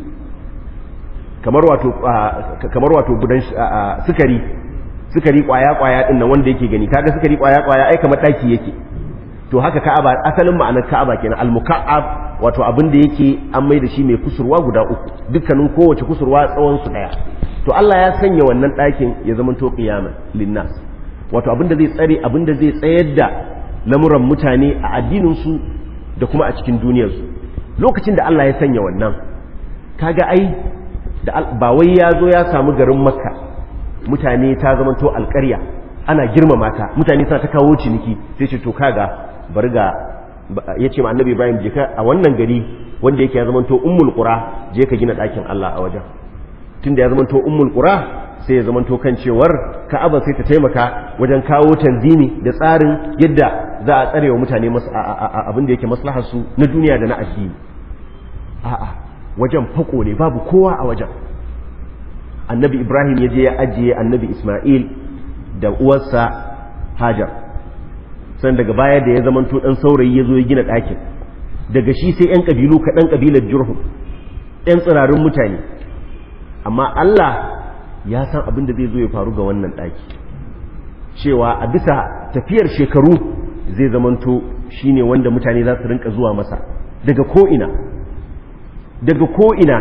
A: kamar wato kamar wato gudan sukari sukari kwaya kwaya din nan wanda yake gani kaga sukari kwaya kwaya ai kamar daki yake to haka ka'aba asalin ma'anar ka'aba kenan al-muka'ab wato abin da yake an mai da shi mai kusurwa guda uku dukkanin kowace kusurwa tsawon su daya to Allah ya sanya wannan ɗakin ya zama to qiyaman linnas wato abin da zai tsare abin da zai tsayar da lamuran mutane a addinin su da kuma a cikin duniyar su lokacin da Allah ya sanya wannan kaga ai da ba wai ya zo ya samu garin makka mutane ta zama to alƙarya ana girmama ta mutane suna ta kawo ciniki sai ce to kaga bari ga ya ce ma annabi ibrahim je ka a wannan gari wanda yake ya zama to ummul qura je ka gina ɗakin Allah a wajen tunda ya zama to ummul qura sai ya zama to kan cewar ka'aba sai ta taimaka wajen kawo tanzimi da tsarin yadda za a tsarewa mutane abin da yake maslahar su na duniya da na addini a'a wajen fako ne babu kowa a wajen annabi ibrahim ya je ya ajiye annabi isma'il da uwarsa hajar san daga baya da ya zamanto dan saurayi ya zo ya gina ɗakin daga shi sai 'yan ƙabilu kaɗan ƙabilar jurhum 'yan tsirarin mutane amma allah ya san abin da zai zo ya faru ga wannan ɗaki cewa a bisa tafiyar shekaru zai zamanto shine wanda mutane za su rinka zuwa masa daga ko'ina daga ko'ina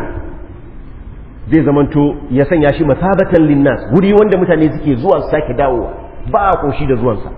A: zai zamanto ya sanya shi masabatan linnas wuri wanda mutane suke zuwa su sake dawowa ba a koshi da zuwansa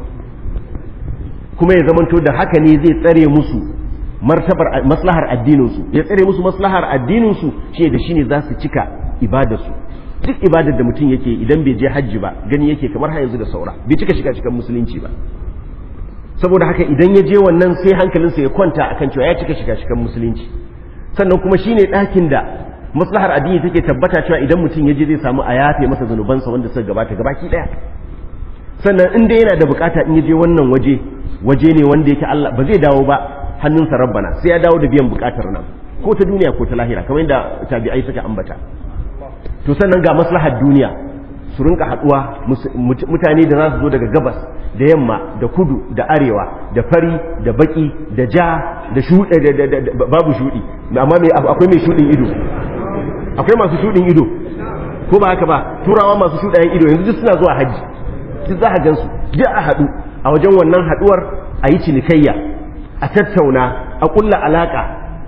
A: kuma ya zamanto da haka ne zai tsare musu martabar maslahar addininsu ya tsare musu maslahar addininsu shi da shi ne za su cika ibadarsu duk ibadar da mutum yake idan bai je hajji ba gani yake kamar har yanzu da saura bai cika shiga cikin musulunci ba saboda haka idan ya je wannan sai hankalinsa ya kwanta akan cewa ya cika shiga cikin musulunci sannan kuma shine ɗakin da maslahar addini take tabbata cewa idan mutum ya je zai samu a yafe masa zanubansa wanda suka gabata gabaki daya sannan in dai yana da bukata in ya je wannan waje waje ne wanda yake Allah ba zai dawo ba hannunsa rabbana sai ya dawo da biyan bukatar nan ko ta duniya ko ta lahira kamar yadda tabi'ai suka ambata to sannan ga maslahar duniya su rinka haduwa mutane da za su zo daga gabas da yamma da kudu da arewa da fari da baki da ja da shuɗe babu shuɗi amma akwai mai shuɗin ido akwai masu shuɗin ido ko ba haka ba turawa masu shuɗayen ido yanzu duk suna zuwa hajji duk za a gansu duk a haɗu a wajen wannan haɗuwar a yi cinikayya a tattauna a ƙulla alaƙa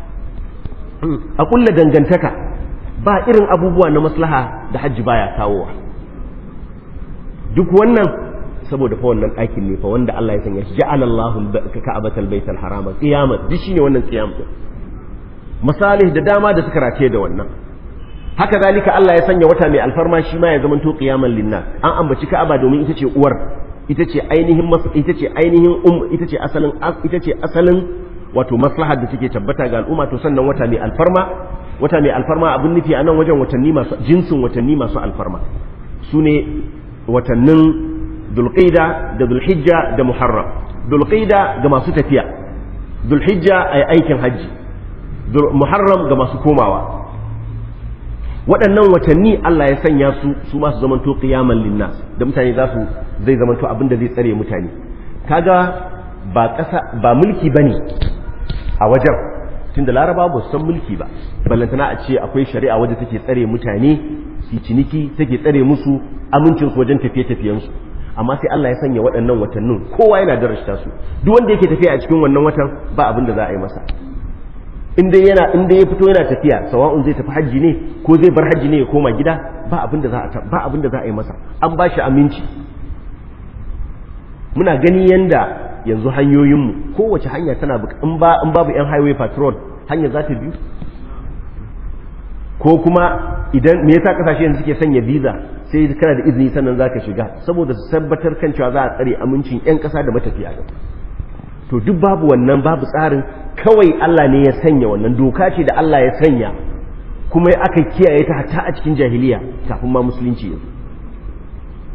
A: a ƙulla dangantaka ba irin abubuwa na maslaha da hajji baya kawowa duk wannan saboda fa wannan ɗakin ne fa wanda Allah ya sanya shi ja'ala Allahu ka'abatal baital harama qiyamah duk shine wannan qiyam din masalih da dama da suka race da wannan haka zalika Allah ya sanya wata mai alfarma shi ma ya zama to qiyaman linnas an ambaci ka'aba domin ita ce uwar ita ce ainihin ita ce ainihin um ita ce asalin ita ce asalin wato maslahar da take tabbata ga al'umma to sannan wata mai alfarma wata mai alfarma abin nufi a nan wajen watanni masu jinsin watanni masu alfarma su ne watannin dulqida da dulhijja da muharram dulqida ga masu tafiya dulhijja a aikin hajji muharram ga masu komawa waɗannan watanni Allah ya sanya su su masu zamanto qiyaman linnas da mutane za su zai zamanto abin da zai tsare mutane kaga ba ƙasa ba mulki bane a wajen tunda laraba ba su san mulki ba ballantana a ce akwai shari'a wadda take tsare mutane su ciniki take tsare musu amincin su wajen tafiye-tafiyen su amma sai Allah ya sanya waɗannan watannin kowa yana darashta su duk wanda yake tafiya a cikin wannan watan ba abin da za a yi masa in dai yana in dai ya fito yana tafiya sawa'un zai tafi hajji ne ko zai bar hajji ne ya koma gida ba abin da za a ba abin da za a yi masa an ba shi aminci muna gani yanda yanzu hanyoyinmu kowace hanya tana in ba in babu yan highway patrol hanya za ta biyu ko kuma idan me yasa kasashe yanzu suke sanya visa sai kana da izini sannan zaka shiga saboda su tabbatar kan cewa za a tsare amincin yan kasa da matafiya to duk babu wannan babu tsarin kawai Allah ne ya sanya wannan doka ce da Allah ya sanya kuma aka kiyaye ta hatta a cikin jahiliya kafin ma musulunci yanzu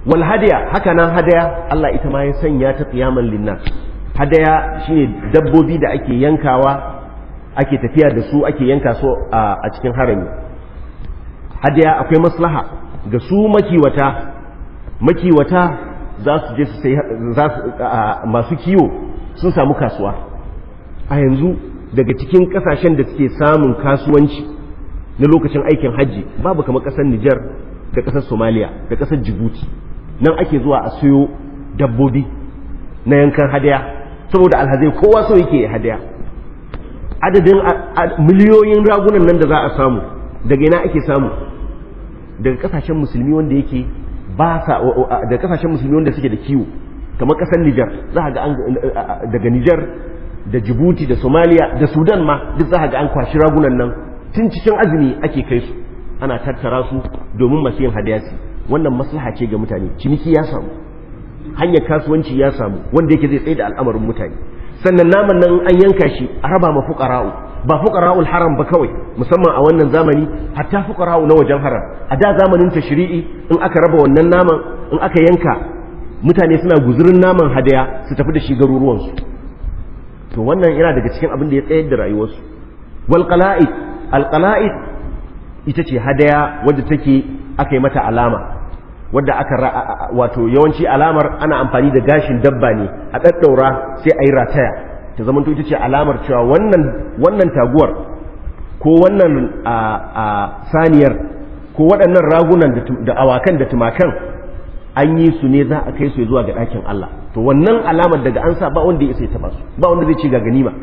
A: wal hadiya haka nan hadaya Allah ita ma ya sanya ta qiyaman linnas hadaya shine dabbobi da ake yankawa ake tafiya da su ake yanka su a cikin harami hadaya akwai maslaha ga su makiwata makiwata za su je su sai masu kiwo sun samu kasuwa a yanzu daga cikin kasashen da suke samun kasuwanci na lokacin aikin hajji babu kamar kasar Nijar da kasar Somalia da kasar Djibouti nan ake zuwa a siyo dabbobi na yankan hadaya saboda alhazai kowa so yake hadaya adadin miliyoyin ragunan nan da za a samu daga ina ake samu daga kasashen musulmi wanda yake ba sa daga kasashen musulmi wanda suke da kiwo kamar kasar Nijar za ga an daga Nijar da Djibouti da Somalia da Sudan ma duk za ga an kwashi ragunan nan tun cikin azumi ake kai su ana tattara su domin masu yin hadayasi wannan maslaha ce ga mutane ciniki ya samu hanyar kasuwanci ya samu wanda yake zai tsaye da al'amarin mutane sannan naman nan an yanka shi a raba ma fuqara'u ba fuqara'ul haram ba kawai musamman a wannan zamani hatta fuqara'u na wajen haram a da zamanin tashri'i in aka raba wannan naman in aka yanka mutane suna guzurin naman hadaya su tafi da shi garuruwansu to wannan yana daga cikin abin da ya tsayar da rayuwarsu wal qala'id al qala'id ita ce hadaya wadda take aka yi mata alama wadda aka wato yawanci alamar ana amfani da gashin dabba ne a ɗaɗɗaura sai a yi rataya ta zama ita ce alamar cewa wannan wannan taguwar ko wannan saniyar ko waɗannan ragunan da awakan da tumakan an yi su ne za a kai su zuwa ga ɗakin Allah to wannan alamar daga an sa ba wanda ya isa ya taɓa su ba wanda zai ci ga ganima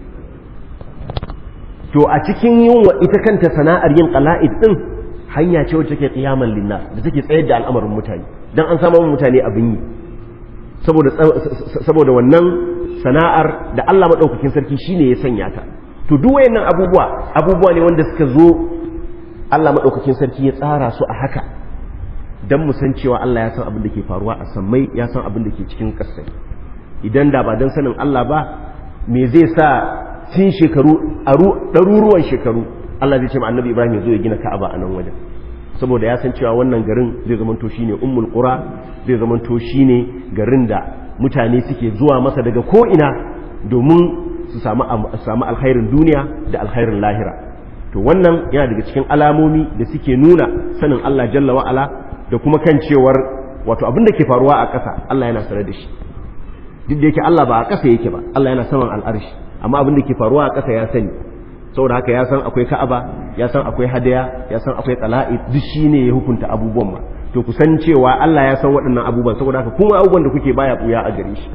A: to a cikin yin wa ita kanta sana'ar yin qala'id din hanya ce wacce take qiyamal linnas da take tsayar da al'amarin mutane dan an samu mutane abin yi saboda saboda wannan sana'ar da Allah madaukakin sarki shine ya sanya ta to duk wayannan abubuwa abubuwa ne wanda suka zo Allah madaukakin sarki ya tsara su a haka dan mu san cewa Allah ya san abin da ke faruwa a sammai ya san abin da ke cikin ƙasai idan da ba dan sanin Allah ba me zai sa tun shekaru ɗaruruwan shekaru Allah zai ce ma annabi Ibrahim ya zo ya gina Ka'aba a nan wajen saboda ya san cewa wannan garin zai zamanto shine ummul qura zai zamanto shine garin da mutane suke zuwa masa daga ko ina domin su samu samu alkhairin duniya da alkhairin lahira to wannan yana daga cikin alamomi da suke nuna sanin Allah jalla wa ala da kuma kan cewar wato abin da ke faruwa a ƙasa Allah yana sanar da shi duk da yake Allah ba a ƙasa yake ba Allah yana saman al'arshi amma abin da ke faruwa a ƙasa ya sani saboda haka ya san akwai ka'aba ya san akwai hadaya ya san akwai qala'i duk shine ya hukunta abubuwan ma to ku san cewa Allah ya san waɗannan abubuwan saboda haka kuma abubuwan da kuke baya buya a gare shi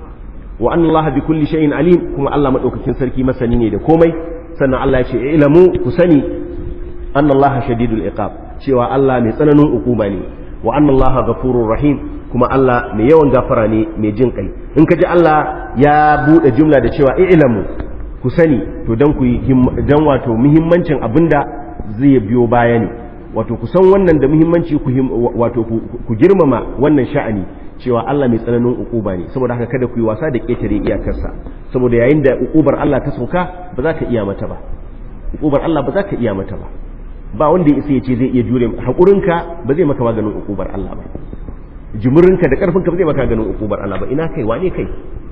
A: wa anna Allah bi kulli shay'in alim kuma Allah madaukakin sarki masani ne da komai sannan Allah ya ce ilamu ku sani anna Allah shadidul iqab cewa Allah mai tsananin ukuba ne wa anna Allah ghafurur rahim kuma Allah mai yawan gafara ne mai jin kai in ka ji Allah ya bude jumla da cewa ilamu ku sani to dan ku dan wato muhimmancin abinda zai biyo baya ne wato ku san wannan da muhimmanci ku wato ku girmama wannan sha'ani cewa Allah mai tsananin ukuba ne saboda haka kada ku yi wasa da ketare iyakarsa saboda yayin da ukubar Allah ta sauka ba za ka iya mata ba ukubar Allah ba za ka iya mata ba ba wanda ya isa ya ce zai iya jure haƙurinka ba zai maka maganin ukubar Allah ba jimurinka da ƙarfinka ba zai maka maganin ukubar Allah ba ina kai wane kai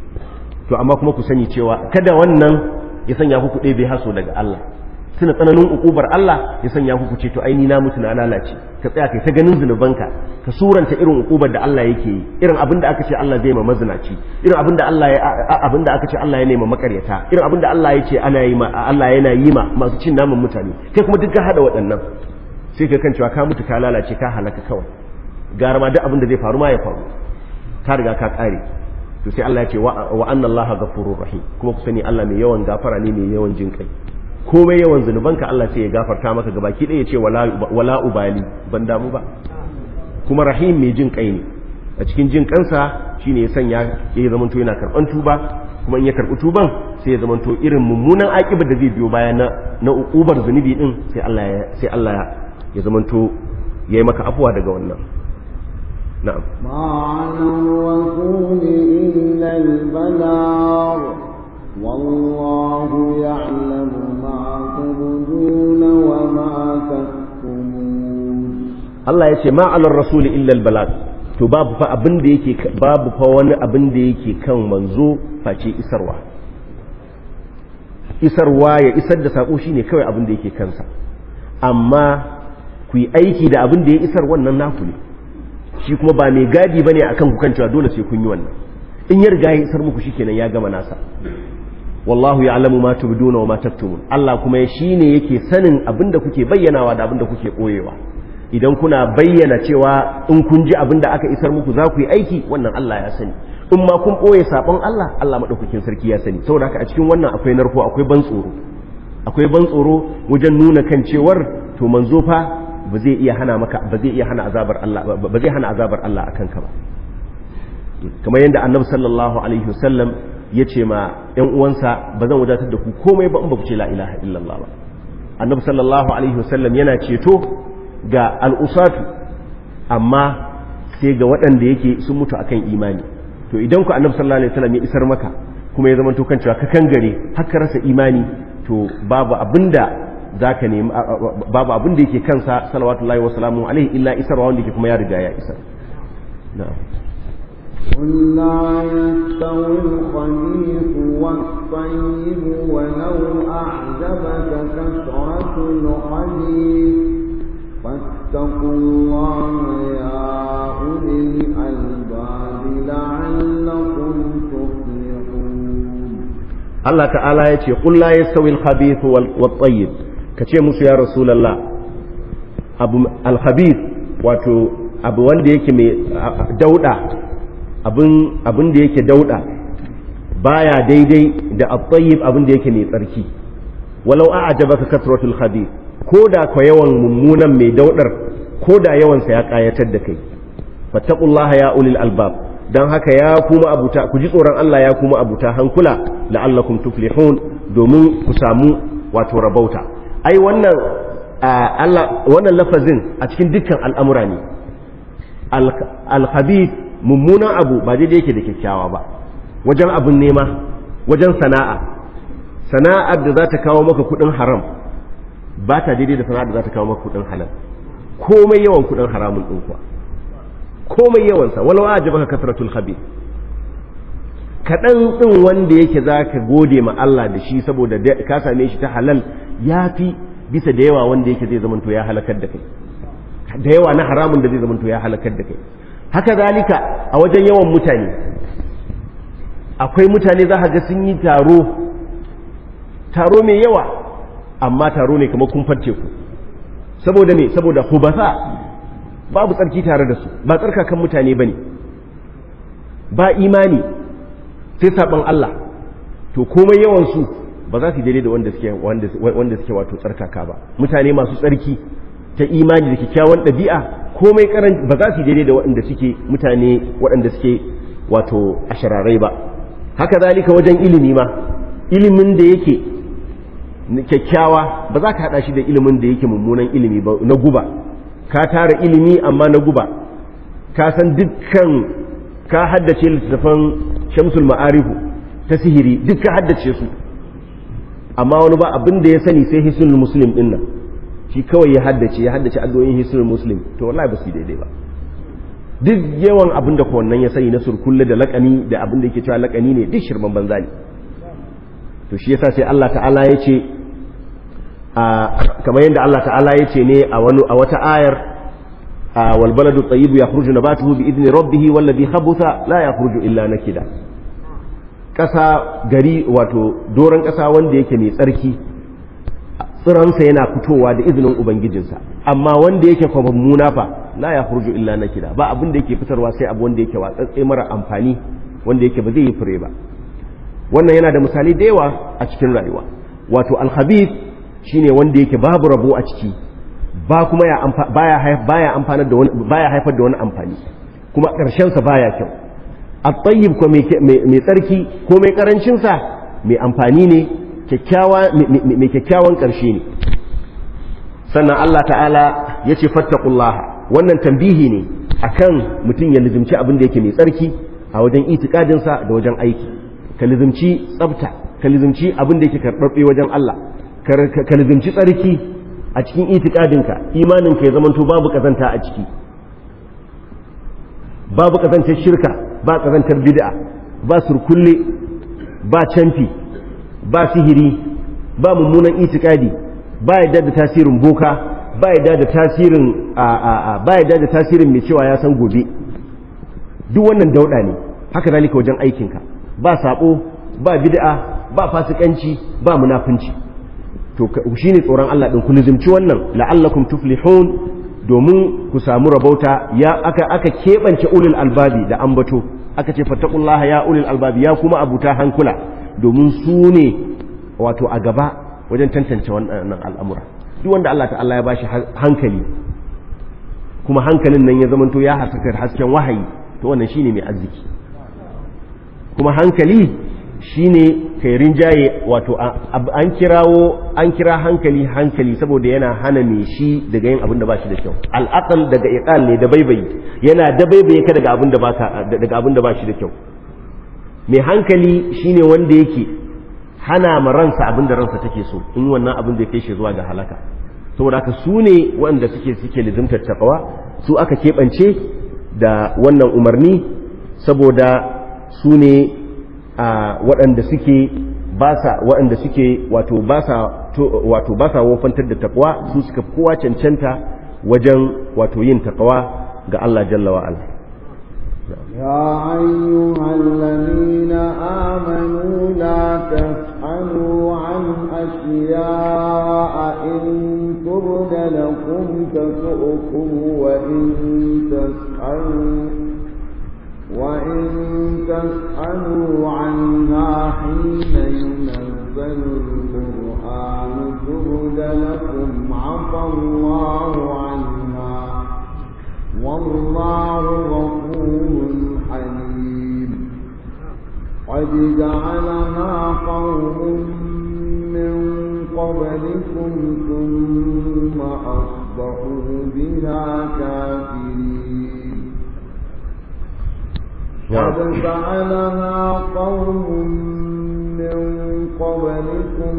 A: to amma kuma ku sani cewa kada wannan ya sanya ku kuɗe bai haso daga Allah suna tsananin ukubar Allah ya sanya ku ce to ai ni na mutu na lalace ka tsaya kai ta ganin zunubanka ka suranta irin ukubar da Allah yake yi irin abin da aka ce Allah zai ma mazinaci irin abin da Allah ya abin da aka ce Allah ya nema makaryata irin abin da Allah ya ce ana yi ma Allah yana yi ma masu cin naman mutane kai kuma duk ka hada waɗannan sai ka kan cewa ka mutu ka lalace ka halaka kawai gara ma duk abin da zai faru ma ya faru ka riga ka kare to sai Allah ya ce wa anna Allah ghafurur rahim kuma ku sani Allah mai yawan gafara ne mai yawan jin kai komai yawan zunubanka Allah sai ya gafarta maka gabaki ɗaya ya ce wala ubali ban damu ba kuma rahim mai jin kai ne a cikin jin kansa shine ya sanya ya zamanto yana karban tuba kuma in ya karbi tuban sai ya zamanto irin mummunan aƙibar da zai biyo baya na na uƙubar zunubi din sai Allah ya sai Allah ya zamanto yayi maka afuwa daga wannan na'am
C: ما على الرسول إلا البلاغ والله يعلم ما تبدون وما تكتمون
A: Allah ya ce ma alar rasuli illa albalag to babu fa abin da yake babu fa wani abin da yake kan manzo face isarwa isarwa ya isar da sako shine kawai abin da yake kansa amma ku yi aiki da abin da ya isar wannan naku ne shi kuma ba mai gadi bane akan ku kan cewa dole sai kun yi wannan in ya riga ya isar muku shikenan ya gama nasa wallahu ya'lamu ma tubduna wa ma taktumun Allah kuma ya shine yake sanin abin da kuke bayyanawa da abin da kuke koyewa idan kuna bayyana cewa in kun ji abin da aka isar muku za ku yi aiki wannan Allah ya sani in ma kun ɓoye saɓon Allah Allah maɗaukakin sarki ya sani saboda haka a cikin wannan akwai narko akwai ban tsoro akwai ban tsoro wajen nuna kan cewar to manzo fa ba zai iya hana maka ba zai iya hana azabar Allah ba zai hana azabar Allah akan ka ba kamar yadda annabi sallallahu alaihi wasallam ya ce ma ƴan uwansa ba zan wadatar da ku komai ba in ba ku ce la ilaha illallah ba annabi sallallahu alaihi wasallam yana ceto ga al'usatu amma sai ga waɗanda yake sun mutu akan imani to idan ku annabi sallallahu alaihi wasallam ya isar maka kuma ya zama to kan cewa ka kangare har ka rasa imani to babu abinda zaka nemi babu abin da yake kansa salawatullahi wa salamu alaihi illa isarwa wanda yake kuma ya riga ya isar na'am
C: قل لا يستوي الخبيث والطيب ولو أعجبك كثرة الخبيث فاتقوا الله يا أولي الألباب لعلكم تفلحون
A: Allah ta'ala ya ce qul la yastawi al-khabith wal tayyib kace musu ya rasulullah abu al-khabith wato abu wanda yake mai dauda abin abin da yake dauda baya daidai da at-tayyib abin da yake mai tsarki walau a'jabaka kasratul khabith koda ko yawan mummunan mai daudar koda yawan sa ya kayatar da kai fattaqullaha ya ulil albab don haka ya kuma abuta ku ji tsoron Allah ya kuma abuta hankula la'allakum tuflihun domin ku samu wato rabauta ai wannan Allah wannan lafazin a cikin dukkan al'amura ne al-khabith mummunan abu ba daidai yake da kyakkyawa ba wajen abin nema wajen sana'a sana'ar da za ta kawo maka kudin haram ba ta daidai da sana'ar da za ta kawo maka kudin halal komai yawan kudin haramun ɗin kuwa komai yawansa walau a jabaka kasratul khabir kaɗan ɗin wanda yake za ka gode ma Allah da shi saboda ka same shi ta halal ya fi bisa da yawa wanda yake zai zamanto ya halakar da kai da yawa na haramun da zai zamanto ya halakar da kai haka zalika a wajen yawan mutane akwai mutane za ga sun yi taro taro mai yawa amma taro ne kamar kumfar teku saboda me saboda hubasa babu tsarki tare da su ba tsarkakan mutane ba ne ba imani sai saɓon Allah to komai yawansu ba za su daidai da wanda suke wanda suke wato tsarkaka ba mutane masu tsarki ta imani da kyakkyawan ɗabi'a komai karan ba za su daidai da waɗanda suke mutane waɗanda suke wato ashararai ba haka zalika wajen ilimi ma ilimin da yake kyakkyawa ba za ka haɗa shi da ilimin da yake mummunan ilimi ba na guba ka tara ilimi amma na guba ka san dukkan ka haddace littattafan shamsul ma'arifu ta sihiri duk ka haddace su amma wani ba abin da ya sani sai hisnul muslim din nan shi kawai ya haddace ya haddace addu'o'in hisnul muslim to wallahi ba su daidai ba duk yawan abin da wannan ya sani na surkulle da lakani da abin da yake cewa lakani ne duk shirman banza ne to shi yasa sai Allah ta'ala ya ce kamar yadda Allah ta'ala ya ce ne a wani a wata ayar wal baladu tayyibu yakhruju nabatuhu bi idni rabbih wal ladhi khabutha la yakhruju illa nakida kasa gari wato doran kasa wanda yake mai tsarki tsiransa yana fitowa da izinin ubangijinsa amma wanda yake kuma mummuna fa la yakhruju illa nakida ba abin da yake fitarwa sai abu wanda yake watsatse mara amfani wanda yake ba zai yi fure ba wannan yana da misali da yawa a cikin rayuwa wato al-khabith shine wanda yake babu rabo a ciki ba kuma ya baya baya amfanar da wani baya haifar da wani amfani kuma karshen sa baya kyau at-tayyib ko mai tsarki ko mai karancin sa mai amfani ne kyakkyawa mai kyakkyawan karshe ne sannan Allah ta'ala ya ce fattaqullaha wannan tambihi ne akan mutum ya lizimci abin da yake mai tsarki a wajen itikadin sa da wajen aiki ka lizimci tsafta ka lizimci abin da yake karɓaɓɓe wajen Allah ka lizimci tsarki a cikin itikadinka imaninka ya zamanto babu kazanta a ciki babu kazantar shirka ba kazantar bid'a ba surkulle ba canfi ba sihiri ba mummunan itikadi ba yadda da tasirin boka ba yadda da tasirin ba yadda da tasirin mai cewa ya san gobe duk wannan dauda ne haka zalika wajen aikinka ba sabo ba bid'a ba fasikanci ba munafunci to shine tsoron Allah din ku lizimci wannan la'allakum tuflihun domin ku samu rabauta ya aka aka kebance ulul albabi da ambato aka ce fattaqullaha ya ulul albabi ya kuma abuta hankula domin su ne wato a gaba wajen tantance wannan al'amura duk wanda Allah ta'ala ya bashi hankali kuma hankalin nan ya zamanto ya haskaka hasken wahayi to wannan shine mai arziki kuma hankali shine kai rinjaye wato an kirawo an kira hankali hankali saboda yana hana me shi daga yin abin da ba shi da kyau al'aqal daga iqal ne da baibayi yana da baibaye ka daga abin da baka daga abin da ba shi da kyau mai hankali shine wanda yake hana ma ransa abin da ransa take so in wannan abin da kai shi zuwa ga halaka saboda haka su ne wanda suke suke lizimtar taqwa su aka keɓance da wannan umarni saboda su ne a waɗanda suke ba sa waɗanda suke wato ba sa wato ba sa wofantar da takwa su suka kowa cancanta wajen wato yin takwa ga Allah jalla wa ala
C: يا أيها الذين آمنوا لا تسألوا عن أشياء إن تبد لكم تسؤكم وإن تسألوا وإن تسألوا عنها حين ينزل القرآن تبد لكم عفى الله عنها والله غفور حليم قد جعلها قوم من قبلكم ثم أصبحوا بها كافرين قد فعلها قوم من قبلكم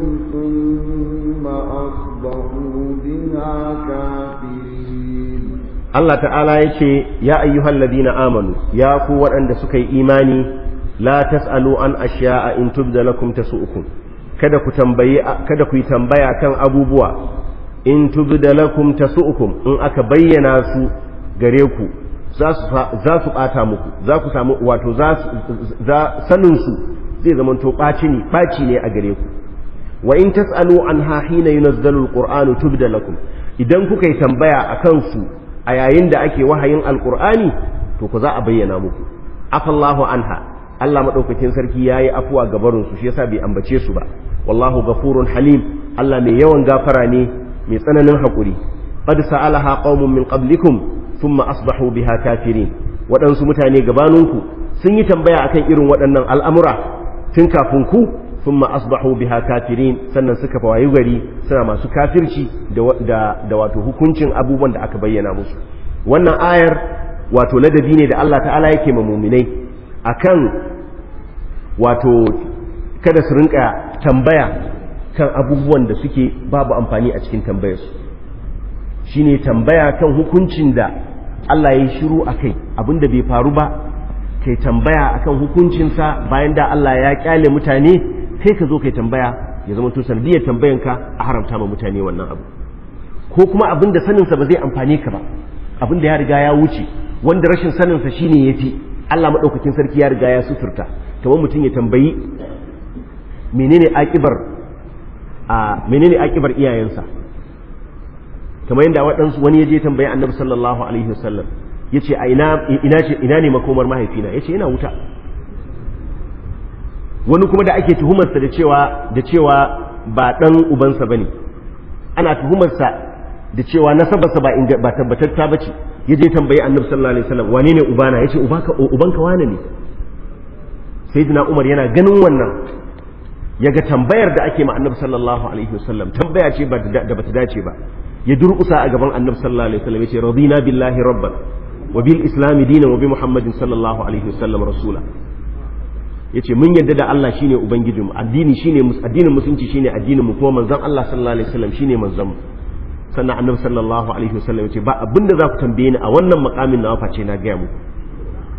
C: ثم أصبحوا بها كافرين
A: Allah ta'ala ya ce ya ayyuhal ladina amanu ya ku waɗanda suka yi imani la tas'alu an ashiya'a in tubda lakum tasu'ukum kada ku tambaye kada ku yi tambaya kan abubuwa in tubda lakum tasu'ukum in aka bayyana su gare ku za su ɓata muku za ku samu wato za sanin su zai zama to ɓaci ne ɓaci ne a gare ku wa in tas'alu an ha hina yunazzalu alqur'anu tubda lakum idan kuka yi tambaya akan su a yayin da ake wahayin alqur'ani to ku za a bayyana muku afallahu anha Allah madaukakin sarki yayi afuwa ga barin su shi yasa bai ambace su ba wallahu ghafurun halim Allah mai yawan gafara ne mai tsananin hakuri qad sa'alaha qaumun min qablikum thumma asbahu biha kafirin waɗansu mutane gabaninku sun yi tambaya akan irin waɗannan al'amura tun kafin ku thumma asbahu biha kafirin sannan suka fawayi gari suna masu kafirci da da wato hukuncin abubuwan da aka bayyana musu wannan ayar wato ladabi ne da Allah ta'ala yake ma muminai akan wato kada su rinka tambaya kan abubuwan da suke babu amfani a cikin tambayarsu shine tambaya kan hukuncin da Allah ya yi shiru a kai abinda bai faru ba kai tambaya akan hukuncinsa bayan da Allah ya kyale mutane kai ka zo kai tambaya ya zama to sanadiyar tambayanka a haramta ma mutane wannan abu ko kuma abinda saninsa ba zai amfane ka ba abinda ya riga ya wuce wanda rashin saninsa shine ya fi Allah maɗaukakin sarki ya riga ya suturta kamar mutum ya tambayi menene akibar a menene akibar iyayensa kamar yadda waɗansu wani ya je tambayi annabi sallallahu alaihi wasallam ya ce a ina ce ina ne makomar mahaifina ya ce yana wuta wani kuma da ake tuhumarsa da cewa da cewa ba ɗan ubansa ba ne ana tuhumarsa da cewa nasabarsa ba ba tabbatatta ba ce ya je tambayi annabi sallallahu alaihi wasallam wane ne ubana ya ce ubanka wane ne sayyidina umar yana ganin wannan ya ga tambayar da ake ma annabi sallallahu alaihi wasallam tambaya ce da bata dace ba ya durƙusa a gaban annabi sallallahu alaihi wasallam yace radina billahi rabban wa bil islam dinan wa bi muhammadin sallallahu alaihi wasallam rasula yace mun yadda da Allah shine ubangijinmu addini shine addinin musulunci shine addinin mu kuma manzon Allah sallallahu alaihi wasallam shine manzon mu sannan annabi sallallahu alaihi wasallam yace ba abinda za ku tambaye ni a wannan makamin na face na gaya muku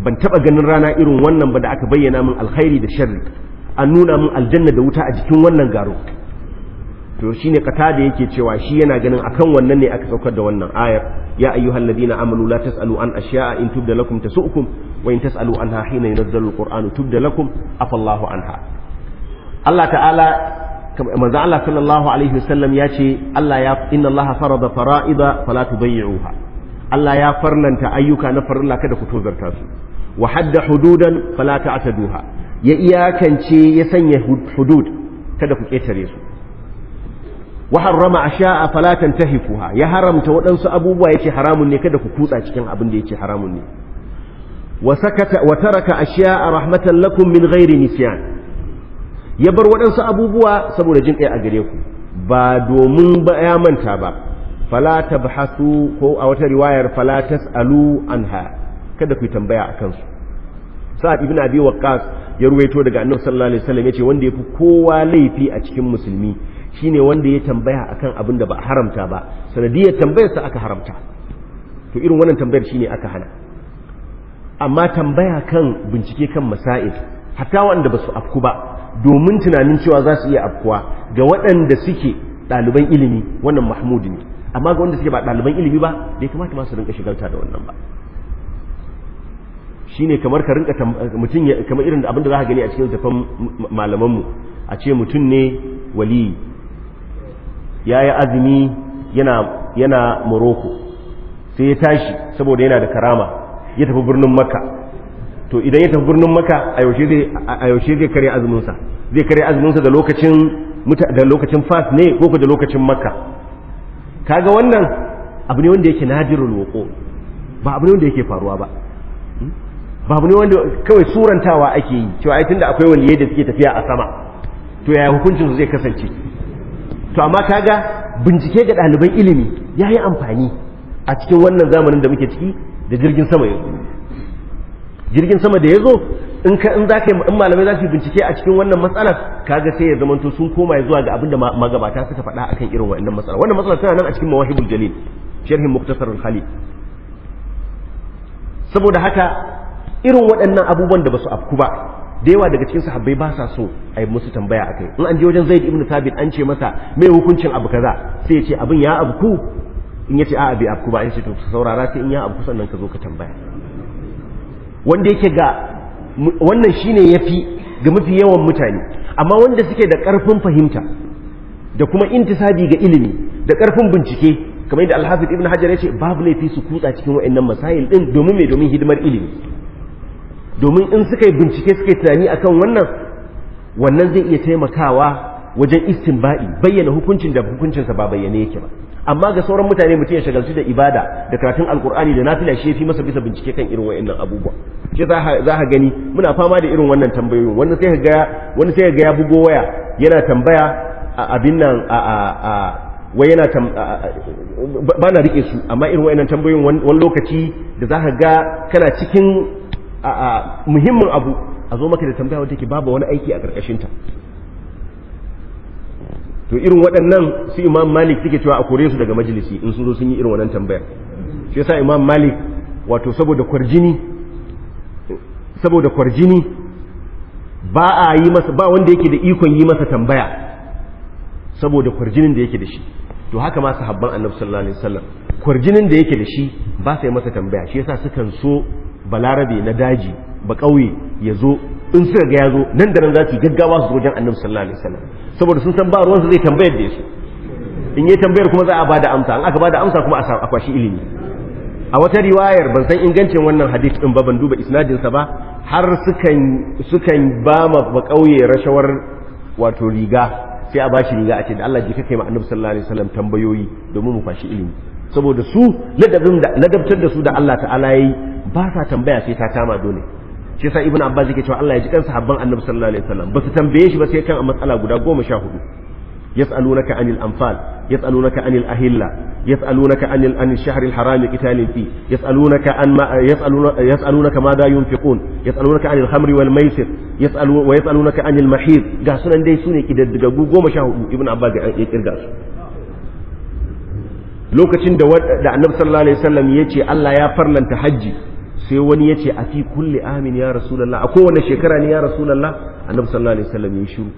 A: ban taba ganin rana irin wannan ba da aka bayyana min alkhairi da sharri an nuna min aljanna da wuta a jikin wannan garo to shine kata da yake cewa shi yana ganin akan wannan ne aka saukar da wannan ayar ya ayyuhal ladina amanu la tasalu an asya'a in tubda lakum tasu'ukum wa in tasalu anha hina yunazzalu alqur'anu tubda lakum afallahu anha Allah ta'ala manzo Allah sallallahu alaihi wasallam ya ce Allah ya inna Allah farada fara'ida fala tudayyi'uha Allah ya farlanta ayyuka na farilla kada ku tozarta su wa hadda hududan fala ta'taduha ya iyakance ya sanya hudud kada ku ketare su wa harrama asha'a fala tantahifuha ya haramta waɗansu abubuwa yace haramun ne kada ku kutsa cikin abin da yace haramun ne wa sakata wa taraka asha'a rahmatan lakum min ghairi nisyan ya bar waɗansu abubuwa saboda jin kai a gare ku ba domin ba ya manta ba fala tabhasu ko a wata riwayar fala tasalu anha kada ku tambaya akan su sa'ad ibn abi waqqas ya ruwaito daga annabi sallallahu alaihi wasallam yace wanda yafi kowa laifi a cikin musulmi shine wanda ya tambaya akan abin da ba a haramta ba sanadiyar tambayar sa aka haramta to irin wannan tambayar shine aka hana amma tambaya kan bincike kan masail hatta wanda ba su afku ba domin tunanin cewa za su iya afkuwa ga waɗanda suke ɗaliban ilimi wannan mahmudi ne amma ga wanda suke ba ɗaliban ilimi ba bai kamata ma su rinka shigalta da wannan ba shine kamar ka rinka mutum kamar irin abin da za ka gani a cikin tafan malamanmu a ce mutum ne wali ya yi azumi yana yana morocco sai ya tashi saboda yana da karama ya tafi birnin makka to idan ya tafi birnin makka a yaushe zai a yaushe zai kare azuminsa zai kare azuminsa da lokacin da lokacin fas ne ko da lokacin makka kaga wannan abu ne wanda yake nadirul wuqu ba abu ne wanda yake faruwa ba ba abu ne wanda kawai surantawa ake yi cewa ai tunda akwai waliyai da suke tafiya a sama to yaya hukuncin su zai kasance to amma kaga bincike ga ɗaliban ilimi ya yi amfani a cikin wannan zamanin da muke ciki da jirgin sama ya zo jirgin sama da ya zo in ka in zaka in malamai za su bincike a cikin wannan matsalar kaga sai ya zamanto sun koma zuwa ga abin da magabata suka faɗa akan irin wannan matsalar wannan matsalar tana nan a cikin mawahibul jalil sharhin muktasar al-khalil saboda haka irin waɗannan abubuwan da ba su afku ba da yawa daga cikin sahabbai ba sa so a yi musu tambaya akai in an je wajen zaid ibn thabit an ce masa me hukuncin abu kaza sai ya ce abin ya abku in ya ce a'a bai abku ba ya ce to saurara sai in ya abku sannan ka zo ka tambaya wanda yake ga wannan shine yafi ga mafi yawan mutane amma wanda suke da ƙarfin fahimta da kuma intisabi ga ilimi da ƙarfin bincike kamar yadda alhafiz ibn hajar ya ce babu laifi su kutsa cikin wa'annan masail din domin mai domin hidimar ilimi domin in suka yi bincike suka yi tunani akan wannan wannan zai iya taimakawa wajen istinba'i bayyana hukuncin da hukuncinsa ba bayyane yake ba amma ga sauran mutane mutum ya shagaltu da ibada da karatun alkur'ani da nafila shi fi masa bisa bincike kan irin wa'annan abubuwa shi za ka gani muna fama da irin wannan tambayoyin wani sai ga wani sai ga ya bugo waya yana tambaya a abin nan a a a wai yana ba na rike su amma irin wa'annan tambayoyin wani lokaci da za ka ga kana cikin muhimmin abu a zo maka da tambaya wadda ke babu wani aiki a ƙarƙashinta to irin waɗannan su imam malik suke cewa a kore su daga majalisi in sun zo sun yi irin wannan tambayar shi yasa imam malik wato saboda kwarjini saboda kwarjini ba a yi masa ba wanda yake da ikon yi masa tambaya saboda kwarjinin da yake da shi to haka ma sahabban annabi sallallahu alaihi wasallam kwarjinin da yake da shi ba sai masa tambaya shi yasa sukan so balarabe na daji ba ƙauye ya zo in suka ga ya zo nan da nan za su gaggawa su wajen annabi sallallahu alaihi wasallam saboda sun san ba ruwansa zai tambayar da su in yi tambayar kuma za a bada amsa in aka bada amsa kuma a kwashi ilimi a wata riwayar ban san ingancin wannan hadith din ba ban duba isnadin sa ba har sukan sukan ba ma ba ƙauye rashawar wato riga sai a bashi riga a ce da Allah ji kai ma annabi sallallahu alaihi wasallam tambayoyi domin mu kwashi ilimi saboda su ladabin da ladabtar da su da Allah ta'ala yayi ba sa tambaya sai ta kama dole shi yasa ibnu abbas yake cewa Allah ya ji kan sahabban annabi sallallahu alaihi wasallam ba su tambaye shi ba sai kan matsala guda goma sha hudu yas'alunaka anil anfal yas'alunaka anil ahilla yas'alunaka anil anil shahr al haram qitalin fi yas'alunaka an ma yas'alunaka yas'alunaka madha yunfiqun yas'alunaka anil khamri wal maisir yas'alu wa yas'alunaka anil mahid ga sunan dai sune kidaddigagu goma sha hudu ibnu abbas ya kirga su lokacin da da annabi sallallahu alaihi wasallam yace Allah ya farlanta hajji sai wani ya ce a fi kulli amin ya rasulallah a kowane shekara ne ya rasulallah annabi sallallahu alaihi wasallam ya shiru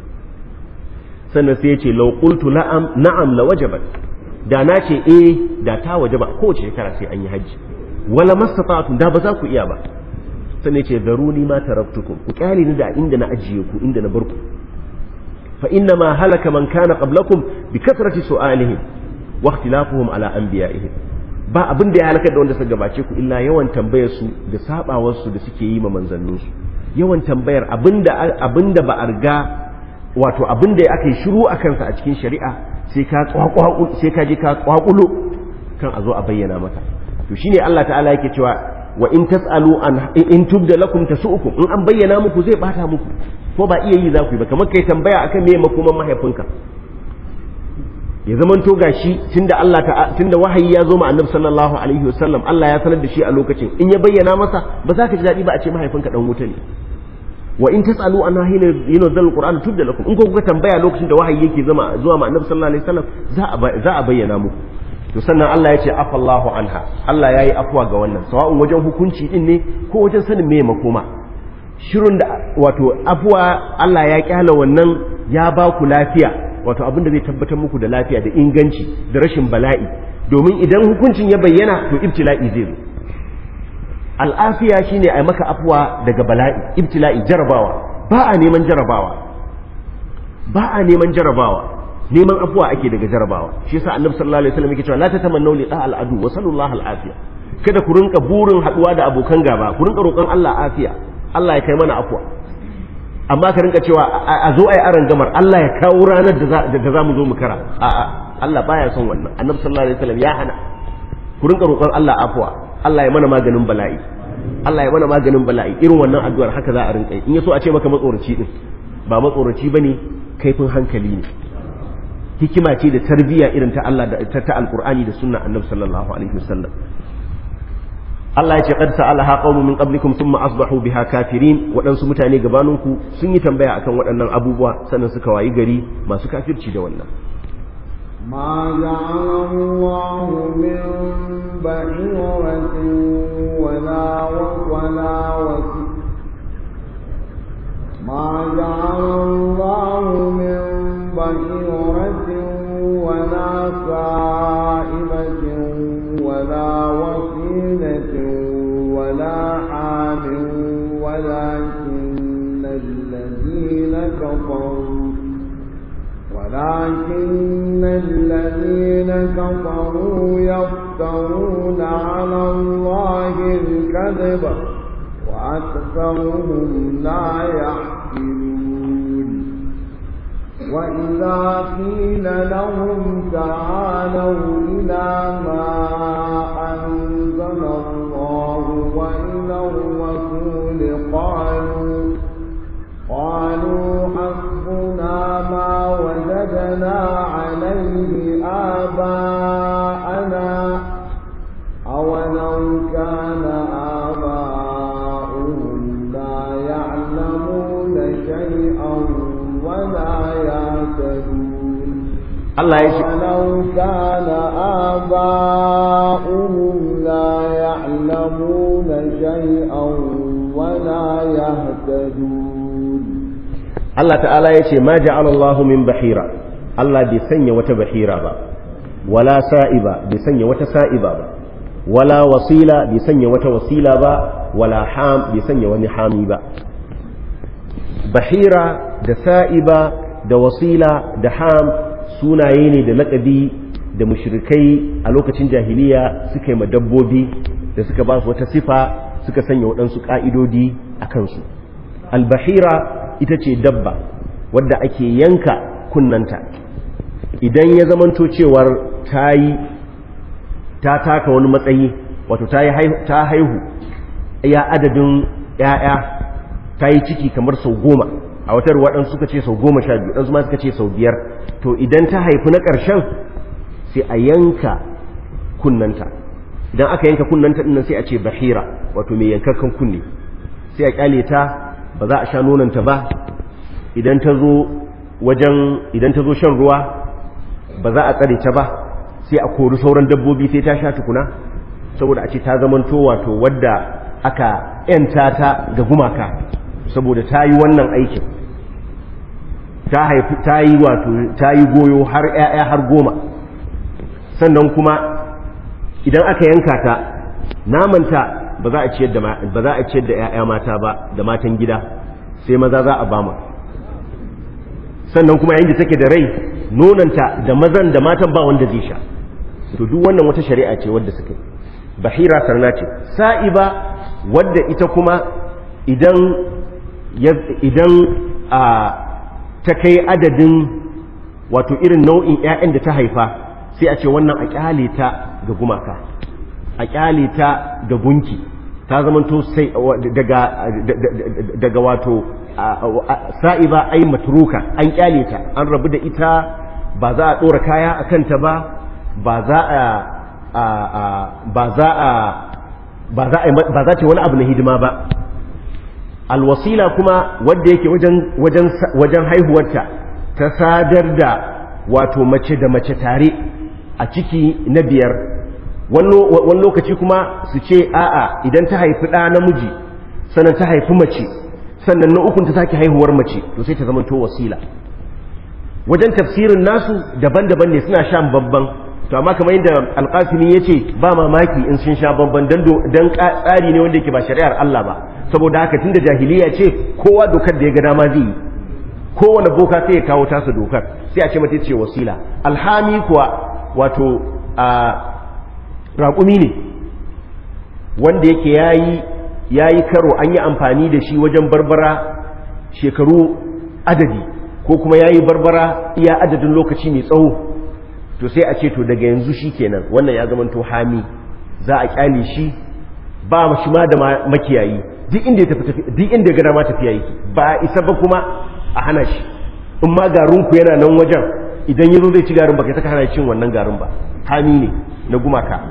A: sannan sai ya ce law qultu la'am na'am la wajabat da na ce eh da ta wajaba kowace shekara sai an yi hajji wala mastata'tum da ba za ku iya ba sannan ya ce daruni ma taraktukum ku kyale ni da inda na ajiye ku inda na bar ku fa inna ma halaka man kana qablakum bi kasrati su'alihim wa ikhtilafuhum ala anbiya'ihim ba abin da ya halakar da wanda suka gabace ku illa yawan tambayar su da sabawar su da suke yi ma manzannin su yawan tambayar abinda abinda ba a riga wato abinda aka yi shiru a kansa a cikin shari'a sai ka kwakwaku sai ka je ka kwakulo kan a zo a bayyana maka to shine Allah ta'ala yake cewa wa in tasalu an in tubda lakum tasu'ukum in an bayyana muku zai bata muku ko ba iya yi za ku yi ba kamar kai tambaya akan me makoman mahaifinka ya zaman to gashi tunda Allah ta tunda wahayi ya zo ma Annabi sallallahu alaihi wasallam Allah ya sanar da shi a lokacin in ya bayyana masa ba za ka ji dadi ba a ce mahaifinka dan wuta ne wa in tasalu an hina yunzal alquran tubda lakum in ko kuka tambaya lokacin da wahayi yake zama zuwa ma Annabi sallallahu alaihi wasallam za a za a bayyana muku to sannan Allah ya ce afallahu anha Allah yayi afwa ga wannan sawa'un wajen hukunci din ne ko wajen sanin me makoma shirun da wato afwa Allah ya kyala wannan ya ba ku lafiya wato abin da zai tabbatar muku da lafiya da inganci da rashin bala'i domin idan hukuncin ya bayyana to ibtila'i zai zo al'afiya shine a maka afuwa daga bala'i ibtila'i jarabawa ba a neman jarabawa ba a neman jarabawa neman afuwa ake daga jarabawa shi yasa annabi sallallahu alaihi wasallam yake cewa la tatamannu liqa al'adu wa sallallahu al'afiya kada ku rinka burin haduwa da abokan gaba ku rinka roƙon Allah afiya Allah ya kai mana afuwa amma ka rinka cewa a zo ai aran gamar Allah ya kawo ranar da za mu zo mu kara a'a Allah baya son wannan annabi sallallahu alaihi wasallam ya hana ku rinka roƙon Allah afuwa Allah ya mana maganin bala'i Allah ya mana maganin bala'i irin wannan addu'ar haka za a rinka yi in yaso a ce maka matsoraci din ba matsoraci bane kaifin hankali ne hikima ce da tarbiyya irin ta Allah da ta alqur'ani da sunna annabi sallallahu alaihi wasallam Allah ya ce qad sa'alaha qaumun min qablikum thumma asbahu biha kafirin waɗansu mutane gabaninku sun yi tambaya akan waɗannan abubuwa sannan suka wayi gari masu kafirci da wannan
C: ما جعل الله من بحيرة ولا ولا وسيلة ما جعل الله من بحيرة ولا سائبة ولا وسيلة ولا حام ولكن الذين كفروا ولكن الذين كفروا يفترون على الله الكذب وأكثرهم لا يحكمون وإذا قيل لهم تعالوا إلى ما أنزل الله وإلى الرسول قالوا قالوا حسبنا ما وجدنا عليه آباءنا أولو كان آباؤهم لا يعلمون شيئا ولا يهتدون
A: Allah ya ce
C: ولو كان آباؤهم لا يعلمون شيئا ولا يهتدون
A: Allah ta'ala ya ce ma ja'ala Allahu min bahira Allah bai sanya wata bahira ba wala sa'iba bai sanya wata sa'iba ba wala wasila bai sanya wata wasila ba wala ham bai sanya wani hami ba bahira da sa'iba da wasila da ham sunaye ne da laƙabi da mushrikai a lokacin jahiliya suka yi ma dabbobi da suka ba su wata sifa suka sanya waɗansu ƙa'idodi a kansu albahira ita ce dabba wadda ake yanka kunnanta idan ya zamanto cewar ta yi ta taka wani matsayi wato ta haihu ya adadin ‘ya'ya ta yi ciki kamar sau goma a watar waɗansu suka ce sau goma sha biyu ɗansu ma suka ce sau biyar to idan ta haifi na ƙarshen sai a yanka kunnanta idan aka yanka kunnanta ɗinnan sai a ce bahira wato mai yankakan kunne sai a ƙyale ta ba za a sha nonanta ba idan ta zo wajen idan ta zo shan ruwa ba za a tsare ta ba sai a kori sauran dabbobi sai ta sha tukuna saboda a ce ta zamanto wato wadda aka yanta ta ga gumaka saboda ta yi wannan aikin ta haifi ta yi wato ta yi goyo har 'ya'ya har goma sannan kuma idan aka yanka ta namanta ba za a ciyar da ba za a ciyar da 'ya'ya mata ba da matan gida sai maza za a bama sannan kuma yayin da take da rai nonanta da mazan da matan ba wanda zai sha to duk wannan wata shari'a ce wadda suka yi bahira sarna ce sa'iba wadda ita kuma idan idan a ta kai adadin wato irin nau'in 'ya'yan da ta haifa sai a ce wannan a kyale ta ga gumaka a kyale ta ga gunki ta zamanto sai daga daga wato sa'iba ai matruka an kyale ta an rabu da ita ba za a ɗora kaya a kanta ba ba za a ba za a ba za a ba za ce wani abu na hidima ba alwasila kuma wanda yake wajen wajen wajen haihuwarta ta sadar da wato mace da mace tare a ciki na biyar wani lokaci kuma su ce a'a idan ta haifi ɗa namiji sannan ta haifi mace sannan na ukun ta sake haihuwar mace to sai ta zama to wasila wajen tafsirin nasu daban-daban ne suna shan babban to amma kamar yadda alƙasimi ya ce ba mamaki in sun sha babban don tsari ne wanda yake ba shari'ar Allah ba saboda haka tun da jahiliya ce kowa dokar da ya ga dama zai yi kowane boka sai ya kawo tasa dokar sai a ce mata ce wasila alhami kuwa wato a raƙumi ne wanda yake yayi yayi karo an yi amfani da shi wajen barbara shekaru adadi ko kuma yayi barbara iya adadin lokaci mai tsawo to sai a ce to daga yanzu shi kenan wannan ya zama to hami za a kyale shi ba shi ma da makiyayi duk inda ya tafi duk inda ga dama tafiya yake ba isa ba kuma a hana shi in ma garin ku yana nan wajen idan yazo zai ci garin baka saka hana cin wannan garin ba hami ne na gumaka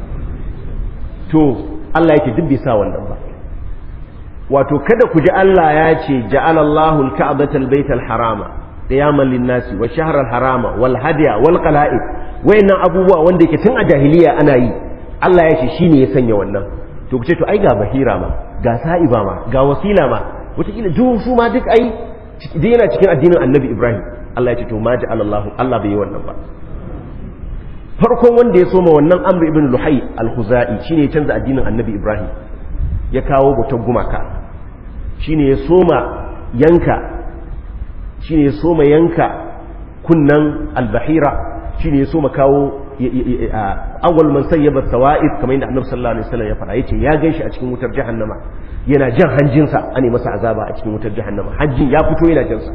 A: to Allah yake duk bai sa wannan ba wato kada ku ji Allah ya ce ja'alallahu al-ka'bata al-bayta al-harama qiyaman lin-nasi wa shahra al-harama wal hadiya wal qala'id wayannan abubuwa wanda yake tun a jahiliya ana yi Allah ya ce shine ya sanya wannan to ku ce to ai ga bahira ma ga sa'iba ma ga wasila ma wataƙila duk su ma duk ai duk yana cikin addinin annabi ibrahim Allah ya ce to ma ja'alallahu Allah bai yi wannan ba farkon wanda ya soma wannan amr ibn luhai al-khuzai shine ya canza addinin annabi ibrahim ya kawo bautar gumaka shine ya soma yanka shine ya soma yanka kunnan al-bahira shine ya soma kawo awwal man sayyaba sawa'id kamar yadda annabi sallallahu alaihi wasallam ya fara yace ya ganshi a cikin wutar jahannama yana jan hanjinsa ane masa azaba a cikin wutar jahannama hajjin ya fito yana jansa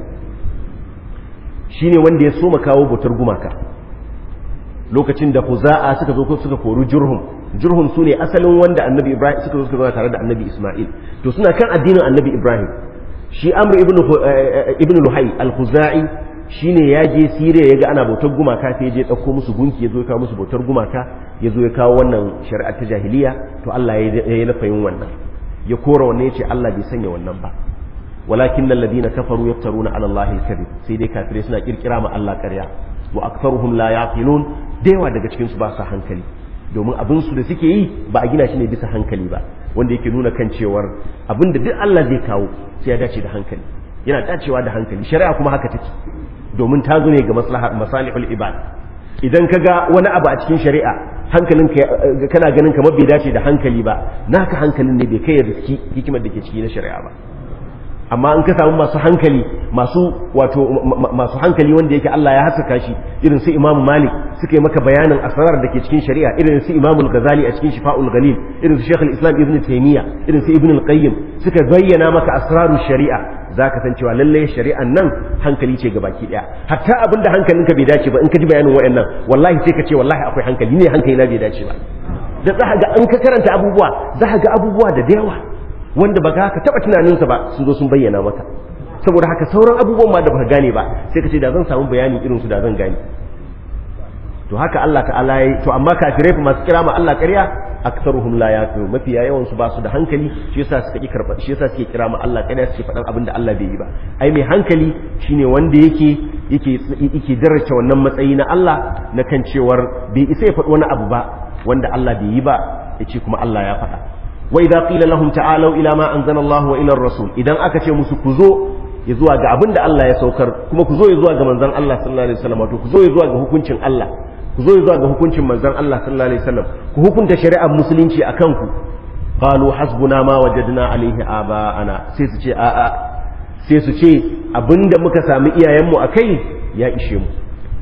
A: shine wanda ya soma kawo bautar gumaka lokacin da huza'a suka zo suka kori jurhum jurhum su ne asalin wanda annabi ibrahim suka zo suka zo tare da annabi isma'il to suna kan addinin annabi ibrahim shi amr ibn ibn luhai al-khuzai shine ya je siriya ya ga ana bautar gumaka sai ya je ɗauko musu gunki ya zo ya kawo musu bautar gumaka ya zo ya kawo wannan shari'ar ta jahiliya to Allah ya yi nafayin wannan ya kora wannan ya ce Allah bai sanya wannan ba walakin alladhina kafaru yaftaruna ala Allah al-kadhib sai dai kafirai suna kirkira ma Allah ƙarya wa aktharuhum la yaqilun da yawa daga cikin su ba su hankali domin abin su da suke yi ba a gina shi ne bisa hankali ba wanda yake nuna kan cewar abin da duk Allah zai kawo sai ya dace da hankali yana dacewa da hankali shari'a kuma haka take domin ta zo ne ga maslahar masalihul ibad idan ka ga wani abu a cikin shari'a hankalin kana ganin kamar bai dace da hankali ba naka hankalin ne bai kai ya riski hikimar da ke ciki na shari'a ba amma in ka samu masu hankali masu wato masu hankali wanda yake Allah ya haskaka shi irin su Imam Malik suka yi maka bayanin asrar da ke cikin shari'a irin su Imam Al-Ghazali a cikin Shifa'ul Ghalil irin su Sheikh Al-Islam Ibn Taymiyyah irin su Ibn Al-Qayyim suka bayyana maka asrarul shari'a zaka san cewa lalle shari'an nan hankali ce gabaki daya hatta abinda hankalinka bai dace ba in ka ji bayanin wayannan wallahi sai ka ce wallahi akwai hankali ne hankali na bai dace ba da za ga in ka karanta abubuwa za ga abubuwa da yawa wanda ba ka taba tunaninsa ba sun zo sun bayyana maka saboda haka sauran abubuwan ma da baka gane ba sai ka ce da zan samu bayani irin su da zan gane to haka Allah ta'ala yi to amma kafirai masu kira ma Allah ƙarya aktsaruhum la yaqilun mafi yawan su ba su da hankali shi yasa suka ki karba shi yasa suke kira ma Allah ƙarya suke faɗan abin da Allah bai yi ba ai mai hankali shine wanda yake yake yake daraja wannan matsayi na Allah na kan cewar bai isa ya faɗi wani abu ba wanda Allah bai yi ba yace kuma Allah ya faɗa wa idza qila lahum ta'alu ila ma anzala Allah wa ila ar-rasul idan aka ce musu ku zo ya zuwa ga abin da Allah ya saukar kuma ku zo ya zuwa ga manzon Allah sallallahu alaihi wasallam to ku zo ya zuwa ga hukuncin Allah ku zo ya zuwa ga hukuncin manzon Allah sallallahu alaihi wasallam ku hukunta shari'ar musulunci akan ku qalu hasbuna ma wajadna alaihi aba'ana sai su ce a'a sai su ce abinda muka sami iyayenmu akai ya ishe mu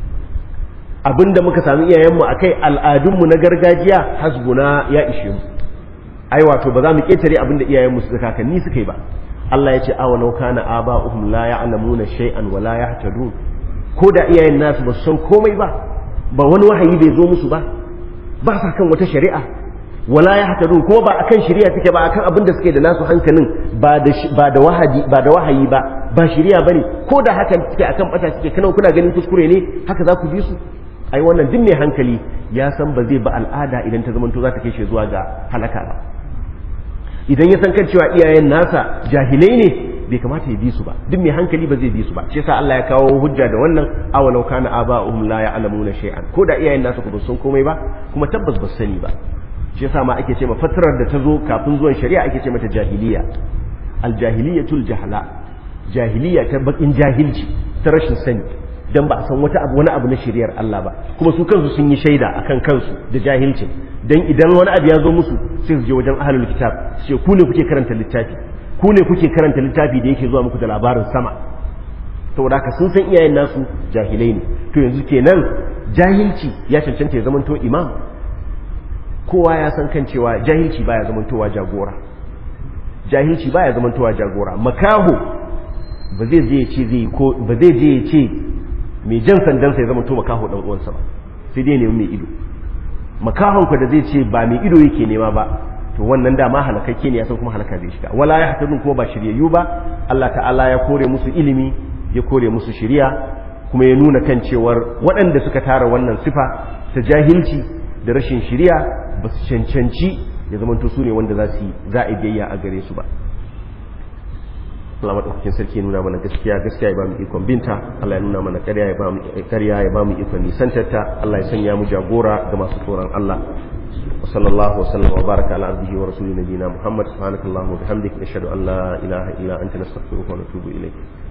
A: abinda muka sami iyayenmu akai al'adunmu na gargajiya hasbuna ya ishe mu ai wato ba za mu ketare abinda iyayenmu suka kakanni suka yi ba Allah ya ce awa law kana aba'uhum la ya'lamuna shay'an wa la yahtadun ko da iyayen nasu ba su san komai ba ba wani wahayi bai zo musu ba ba sa kan wata shari'a wala yahtadun ko ba akan shari'a suke ba akan abin da suke da nasu hankalin ba da ba da wahayi ba da wahayi ba ba shari'a bane ko da hakan suke akan bata suke kana kuna ganin kuskure ne haka za ku bi su ai wannan duk mai hankali ya san ba zai ba al'ada idan ta zamanto za ta kai shi zuwa ga halaka ba idan ya san kan cewa iyayen nasa jahilai ne bai kamata ya bi su ba duk mai hankali ba zai bi su ba shi yasa Allah ya kawo hujja da wannan awalau kana aba'uhum la ya'lamuna shay'an ko da iyayen nasu ba san komai ba kuma tabbas ba sani ba shi yasa ma ake ce ma fatarar da ta zo kafin zuwan shari'a ake ce mata jahiliya aljahiliyatul jahala jahiliya ta bakin jahilci ta rashin sani dan ba a san wata abu wani abu na shari'ar Allah ba kuma su kansu sun yi shaida akan kansu da jahilcin dan idan wani abu ya zo musu sai su je wajen ahlul kitab su ce ku ne kuke karanta littafi ku ne kuke karanta littafi da yake zuwa muku da labarin sama saboda haka sun san iyayen nasu jahilai ne to yanzu kenan jahilci ya cancanta ya zamanto imam kowa ya san kan cewa jahilci baya zamantowa jagora jahilci baya zamantowa jagora makaho ba zai je ya ce zai ko ba zai je ya ce mai jan sandan sai zamanto makaho dan uwansa ba sai dai nemi mai ido makahon ku da zai ce ba mai ido yake nema ba to wannan dama halakakke ne ya san kuma halaka zai shiga wala ya hatadun kuma ba shiryayyu ba Allah ta'ala ya kore musu ilimi ya kore musu shiriya kuma ya nuna kan cewar waɗanda suka tara wannan sifa ta jahilci da rashin shiriya ba su cancanci ya zamanto su ne wanda za su za a biyayya a gare su ba Allah madaukakin sarki ya nuna mana gaskiya gaskiya ya ba mu ikon binta Allah ya nuna mana ƙarya ya ba mu ƙarya ya ba mu ikon nisantarta Allah ya sanya mu jagora ga masu tsoron Allah wa sallallahu wa sallam wa baraka ala abdihi wa rasulina nabiyina Muhammad subhanakallahumma wa bihamdika nashhadu an la ilaha illa anta nastaghfiruka wa natubu ilayk